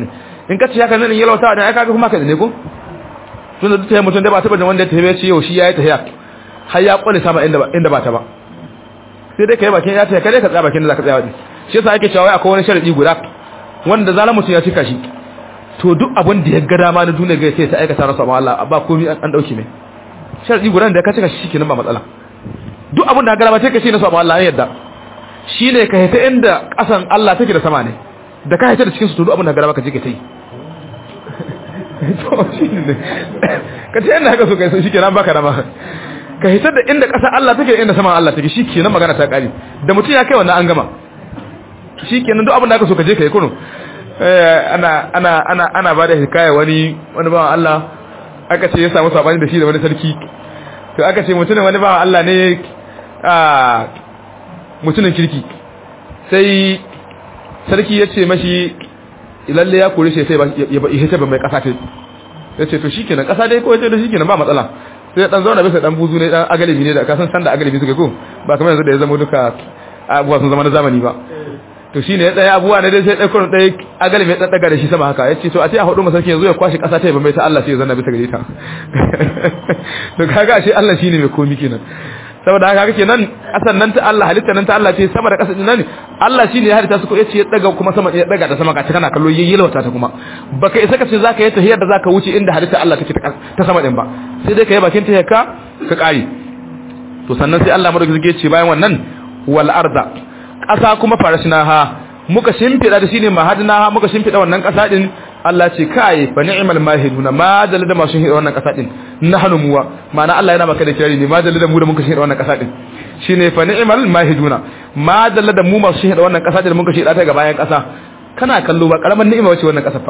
in ka ce haka nan yalwata da ai kaga kuma ka ne ko tun da duk mutum da ba taba da wanda ya tafi ce yau shi yayi tahiya har ya kone sama inda ba inda ba ta ba sai dai kai bakin ya tahiya kai ka tsaya bakin da zaka tsaya din shi yasa ake cewa akwai wani sharadi guda wanda zalan mutum ya cika shi to duk abin da ya ga dama na duniya ga sai ta aikata rasa ma Allah ba komai an dauke mai sharadi guda da ka cika shi kenan ba matsala duk abin da ka ga dama sai ka ce na sama Allah yadda shine ka hita inda kasan Allah take da sama ne da ka hita da cikin su to duk abin da ka ga dama ka je ka tai to shine ka ce inda haka so kai so shikenan baka dama ka hita da inda kasar Allah take da inda sama Allah take shikenan magana ta kare da mutum ya kai wannan an gama shikenan duk abin da aka so ka je kai kuno ana ana ana ana bada hikaya wani wani bawan Allah aka ce ya samu sabani da shi da wani sarki to aka ce mutumin wani bawan Allah ne a mutumin kirki sai sarki ya ce mashi lalle ya kore shi sai ya ba ihe mai kasa ce ya ce to shikenan kasa dai ko ya ce to shikenan ba matsala sai dan zauna bisa dan buzu ne dan agalibi ne da kasan san da agalibi suka ko ba kamar yanzu da ya zama duka abubuwa sun zama na zamani ba to shine ya tsaya abuwa ne dai sai dai kurin dai agali mai daddaga da shi sama haka yace to a ce a hudu masarki yanzu ya kwashi kasa ta bai ta Allah sai ya zanna bisa gare ta to kaga shi Allah shine mai komi kenan saboda haka kake nan asan nan ta Allah halitta nan ta Allah ce sama da kasa din nan Allah shine ya halitta su ko yace ya daga kuma sama ya daga da sama ka kana kallo yayyilwata ta kuma baka isa ka ce zaka yi tahiyar da zaka wuce inda halitta Allah take ta sama din ba sai dai kai bakin tahiyar ka ka kare to sannan sai Allah madauki ce bayan wannan wal arda ƙasa kuma farashnaha muka shimfida da shine mahadnaha muka shimfida wannan ƙasa din Allah ce kai fa ni'mal mahiduna ma dalada masu hida wannan ƙasa din nahnu muwa ma'ana Allah yana maka da kirari ne ma dalada mu da muka shida wannan ƙasa din shine fa ni'mal mahiduna ma dalada mu masu hida wannan ƙasa din muka shida ta ga bayan ƙasa kana kallo ba karaman ni'ima wace wannan ƙasa fa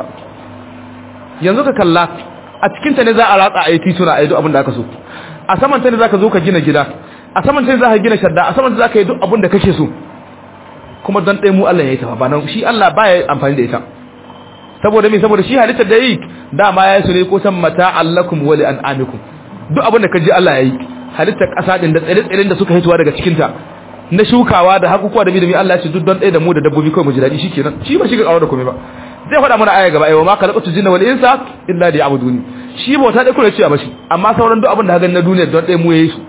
yanzu ka kalla a cikin ta ne za a ratsa a yi tituna a yi duk abin da aka so a saman ta ne za ka zo ka gina gida a saman ta ne za ka gina shadda a saman ta za ka yi duk abin da kake so kuma don ɗaya mu Allah ya yi ta ba nan shi Allah ba ya amfani da ita saboda me saboda shi halittar da yi dama ya yi su ne ko san mata allakum wa li'an'amikum duk abin da kaji Allah ya yi halittar ƙasa din da tsire-tsiren da suka hitowa daga cikin ta na shukawa da hakukuwa da bidimi Allah ya ce duk don ɗaya da mu da dabbobi kawai mu ji daɗi shikenan shi ba shi ga ƙawar da komai ba zai faɗa mana aya gaba ayo ma khalaqatu jinna wal insa illa liya'buduni shi bauta dai kula ce a bashi amma sauran duk abin da hagan na duniya don ɗaya mu yayi su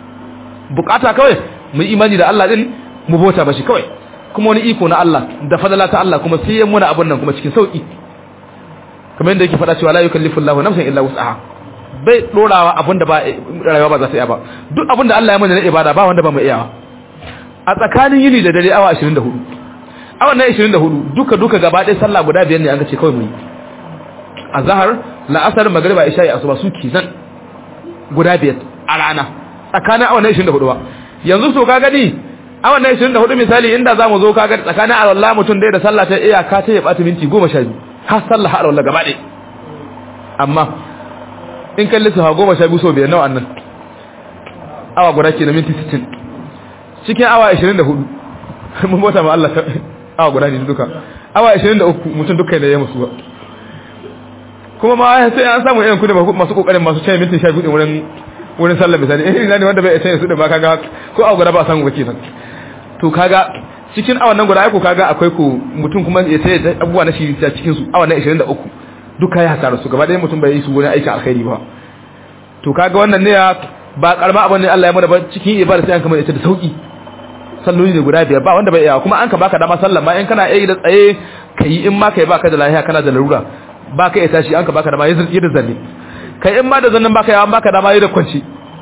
bukata kawai mu imani da Allah din mu bauta bashi kawai kuma wani iko na Allah da fadala ta Allah kuma sai ya muna abun nan kuma cikin sauki kamar yadda yake faɗa cewa la yukallifu Allahu nafsan illa wus'aha bai dorawa abin da ba rayuwa ba za ta iya ba duk abin da Allah ya mana na ibada ba wanda ba mu iya a tsakanin yini da dare awa 24 awa na 24 duka duka gaba ɗaya sallah guda biyar ne an ce kawai mu yi azhar la'asar magriba isha asuba su kizan guda biyar a rana tsakanin awa na 24 ba yanzu so ka gani awan na 24 misali inda zamu zo kaga tsakanin Allah mutum dai da sallah ta iyaka ta ya bata minti 12 har sallah har Allah gaba ɗaya amma in kalli su ha 12 so biyar nawa annan awa guda ke na minti 60 cikin awa 24 mun bota ma Allah awa guda ne duka awa 23 mutum duka ne ya musu ba kuma ma sai an samu irin kudi masu kokarin masu cin minti 12 din wurin wurin sallar misali eh ina ne wanda bai cin su da ba kaga ko awa guda ba samu ba kenan to kaga cikin awan nan guda ai ko kaga akwai ku mutum kuma ya tsaye abubuwa na shiri ta cikin su awan nan 23 duka ya hasara su gaba ɗaya mutum bai yi su wurin aikin alkhairi ba to kaga wannan ne ba karma abin ne Allah ya mana ba cikin ibada sai an kama ita da sauki salloli ne guda biyar ba wanda bai iya kuma an ka baka dama sallah ma in kana yi da tsaye kai in ma kai baka da lafiya kana da larura baka iya tashi an ka baka dama yi da zanne kai in ma da zannan baka yawa an baka dama yi da kwanci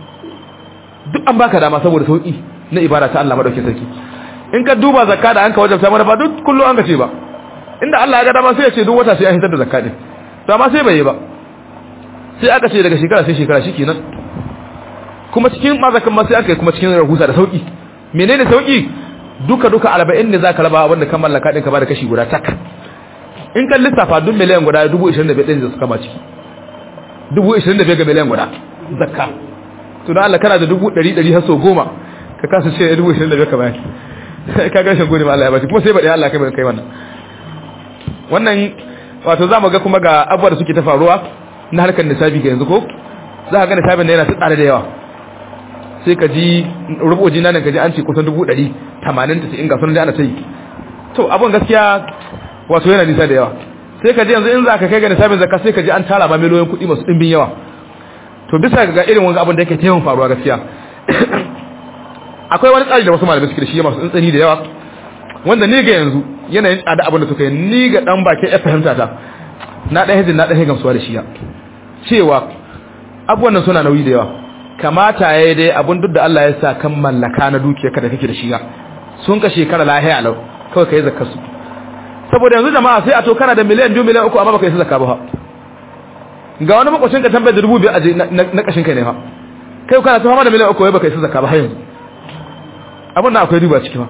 duk an baka dama saboda sauki na ibada ta Allah madaukakin sarki in ka duba zakka da an ka wajabta mana ba duk kullu an ka ce ba inda Allah ya ga dama sai ya ce duk wata sai an hitar da zakka din to amma sai bai yi ba sai aka ce daga shekara sai shekara shikenan kuma cikin mazakan ma sai aka yi kuma cikin rahusa da sauki menene sauki duka duka 40 ne zaka raba wanda kan mallaka din ka ba da kashi guda tak in kan lissafa duk miliyan guda 25 din da suka ba ciki 25 ga miliyan guda zakka to dan Allah kana da 100 100 har so goma ka kasa ce 25 ka bayar ka ga shan gode ma Allah ya bashi kuma sai bade Allah kai kai wannan wannan wato zamu ga kuma ga abubuwa da suke ta faruwa na harkar nisabi ga yanzu ko za ka ga nisabin da yana tsada da yawa sai ka ji rubuji nan ka ji an ce kusan 100 80 90 ga sunan da ana ta yi to abun gaskiya wato yana nisa da yawa sai ka ji yanzu in za ka kai ga nisabin zakka sai ka ji an tara ba miliyoyin kuɗi masu ɗimbin yawa to bisa ga irin wani abin da yake yawan faruwa gaskiya akwai wani tsari da wasu malamai suke da shi masu tsantsani da yawa wanda ni ga yanzu yanayin tsada abin da suka yi ni ga dan bakin ya fahimta ta na ɗan hijin na ɗan gamsuwa da shi ya cewa abubuwan nan suna nauyi da yawa kamata ya yi dai abin duk da Allah ya sa kan mallaka na dukiyarka da kake da shi ya sun ka shekara lahiya lau kawai ka yi zakka su saboda yanzu jama'a sai a to kana da miliyan biyu miliyan uku amma baka yi zakka ba ga wani makwacin ka tambayar da dubu biyar aje na kashin kai ne fa kai kana ta fama da miliyan uku wai baka yi zakka ba har yanzu abin nan akwai riba ciki ma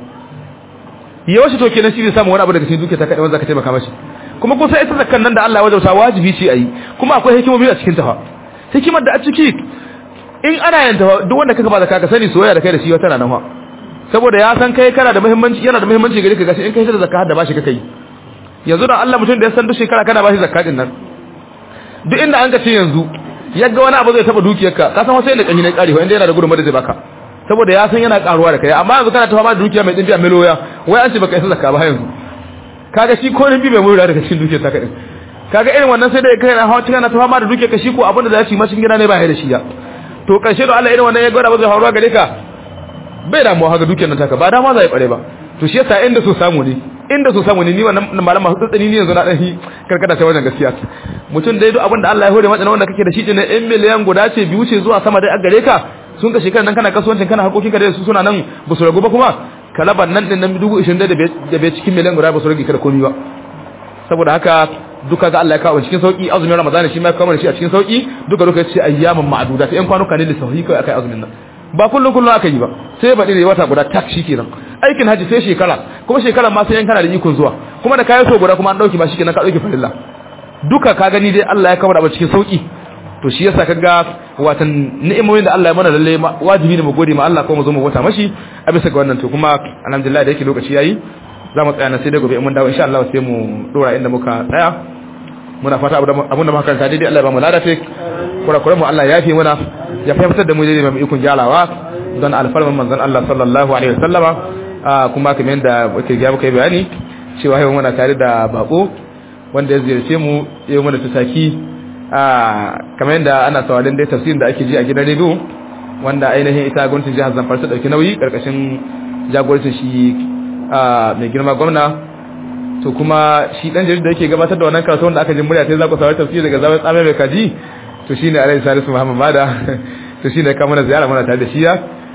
yawanci to kenan shi ne samu wani abu daga cikin dukiyar ta kai wanda zaka taimaka mashi kuma kun san ita zakkan nan da Allah ya wajauta wajibi ce ayi kuma akwai hikimomi a cikin ta fa hikimar da a ciki in ana yin ta duk wanda kaka ba zakka ka sani soyayya da kai da shi wata nan fa saboda ya san kai kana da muhimmanci yana da muhimmanci gare ka gashi in kai da zakka har da bashi kake yi yanzu da Allah mutum da ya san duk shekara kana bashi zakka din nan duk inda an ka ce yanzu yagga wani abu zai taba dukiyarka ka san wasu yadda kanyi na kare inda yana da gudunmar da zai baka saboda ya san yana karuwa da kai amma yanzu kana ta fama da dukiya mai tsindiya miloya wai an ce baka isa zakka ba yanzu kaga shi ko bi mai mura daga cikin dukiyar ta kadin kaga irin wannan sai dai kai na hawa cikin na ta fama da dukiyar ka shi ko abin da za shi mashin gida ne ba ya da shi ya to karshe da Allah irin wannan ya gwada ba zai faruwa gare ka bai da mu haka dukiyar nan taka ba dama zai bare ba to shi yasa inda so samu ne inda so samu ne ni wannan malama su tsantsani ni yanzu na dan karkata sai wajen gaskiya mutum dai duk abin da Allah ya hore maka wanda kake da shi din in miliyan guda ce biyu ce zuwa sama dai a gare ka sun ka shekarar nan kana kasuwancin kana harkokin ka da su suna nan ba su ragu ba kuma kalaban nan din nan dubu ishirin da bai cikin miliyan guda ba su rage ka da komai ba saboda haka duka ga Allah ya kawo cikin sauki azumin Ramadan shi ma ya kawo shi a cikin sauki duka duka yace ayyaman ma'duda ta yan kwanuka ne da sauki kai akai azumin nan ba kullun kullun aka yi ba sai ba ne wata guda tak kenan aikin haji sai shekara kuma shekara ma sai yan kana da ikon zuwa kuma da kayan so guda kuma an dauki ba shikenan ka dauki farilla duka ka gani dai Allah ya kawo da cikin sauki to shi yasa kaga watan ni'imomin da Allah ya mana lalle wajibi ne mu gode ma Allah ko mu zo mu wata mashi a bisa ga wannan to kuma alhamdulillah da yake lokaci yayi za mu tsaya na sai da gobe mun dawo insha Allah sai mu dora inda muka tsaya muna fata abinda muka karanta daidai Allah ya ba mu ladafe kurakuren mu Allah ya yafe muna ya fahimtar da mu daidai mai ikon gyarawa don alfarman manzon Allah sallallahu alaihi wasallama kuma kamar yadda muke ga muka yi bayani cewa yau muna tare da bako wanda ya ziyarce mu yau muna tutaki kamar yadda ana sauraron dai tafsirin da ake ji a gidan rediyo wanda ainihin ita gwamnatin jihar Zamfara ta dauki nauyi karkashin jagorancin shi mai girma gwamna to kuma shi dan jarida yake gabatar da wannan karatu wanda aka ji murya sai za ku saurari tafsiri daga zaman tsamai mai kaji to shine Alhaji Salisu Muhammad Bada to shine ka mana ziyara muna tare da shi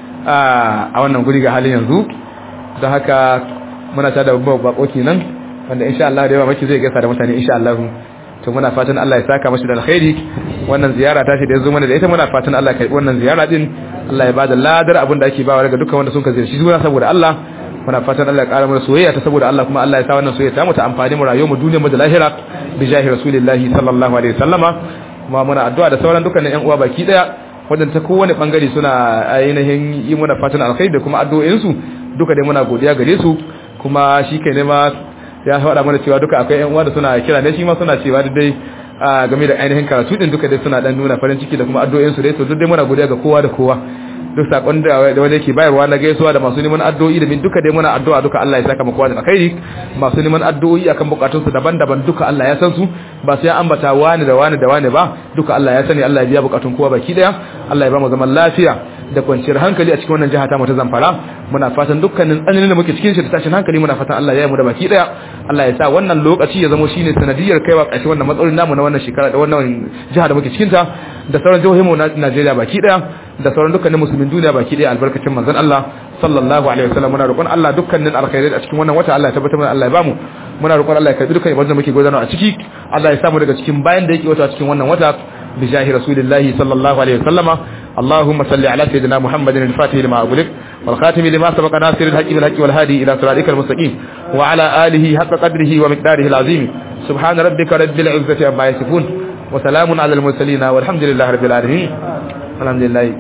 a wannan guri ga halin yanzu don haka muna tare da babban bako kenan wanda insha Allah da yawa maki zai gaisa da mutane insha Allah to muna fatan Allah ya saka mashi da alkhairi wannan ziyara ta shi da yazo mana da ita muna fatan Allah ya karbi wannan ziyara din Allah ya bada ladar abin da ake bawa daga dukkan wanda sun ka ziyarci zuwa saboda Allah muna fatan Allah ya kara mana soyayya ta saboda Allah kuma Allah ya sa wannan soyayya ta mu ta amfani mu rayuwar mu duniyar mu da lahira bi jahi rasulillahi sallallahu alaihi wasallama kuma muna addu'a da sauran dukkanin ƴan uwa baki daya wadanda ta kowane bangare suna ainihin yi muna fatan alkhairi da kuma addu'o'in su duka dai muna godiya gare su kuma shi kai ne ma ya faɗa mana cewa duka akwai ƴan uwa da suna kira ne shi ma suna cewa dai game da ainihin karatu din duka dai suna dan nuna farin ciki da kuma addu'o'in su dai to duk dai muna godiya ga kowa da kowa duk sakon da wanda yake bayarwa na gaisuwa da masu neman addu'o'i da min duka dai muna addu'a duka Allah ya saka mu kowa da alkhairi masu neman addu'o'i akan bukatun su daban-daban duka Allah ya san su ba sai an ambata wani da wani da wani ba duka Allah ya sani Allah ya biya bukatun kowa baki daya Allah ya ba mu zaman lafiya da kwanciyar hankali a cikin wannan jiha ta mu ta Zamfara muna fatan dukkanin tsananin da muke cikin shi da tashin hankali muna fatan Allah ya yi mu da baki daya Allah ya sa wannan lokaci ya zama shine sanadiyar kaiwa ƙarshe wannan matsalolin namu na wannan shekara da wannan jiha da muke cikin ta da sauran jihohin mu na Najeriya baki daya da sauran dukkanin musulmin duniya baki daya albarkacin manzon Allah sallallahu alaihi wasallam muna roƙon Allah dukkanin alkhairai a cikin wannan wata Allah ya tabbatar mana Allah ya bamu muna roƙon Allah ya karbi dukkan ibadun da muke gudanarwa a ciki Allah ya samu daga cikin bayan da yake wata cikin wannan wata bijahi rasulillahi sallallahu alaihi wasallama اللهم صل على سيدنا محمد الفاتح لما أغلق والخاتم لما سبق ناصر الحق بالحق والهادي إلى صراطك المستقيم وعلى آله حق قدره ومقداره العظيم سبحان ربك رب العزة عما يصفون وسلام على المرسلين والحمد لله رب العالمين الحمد لله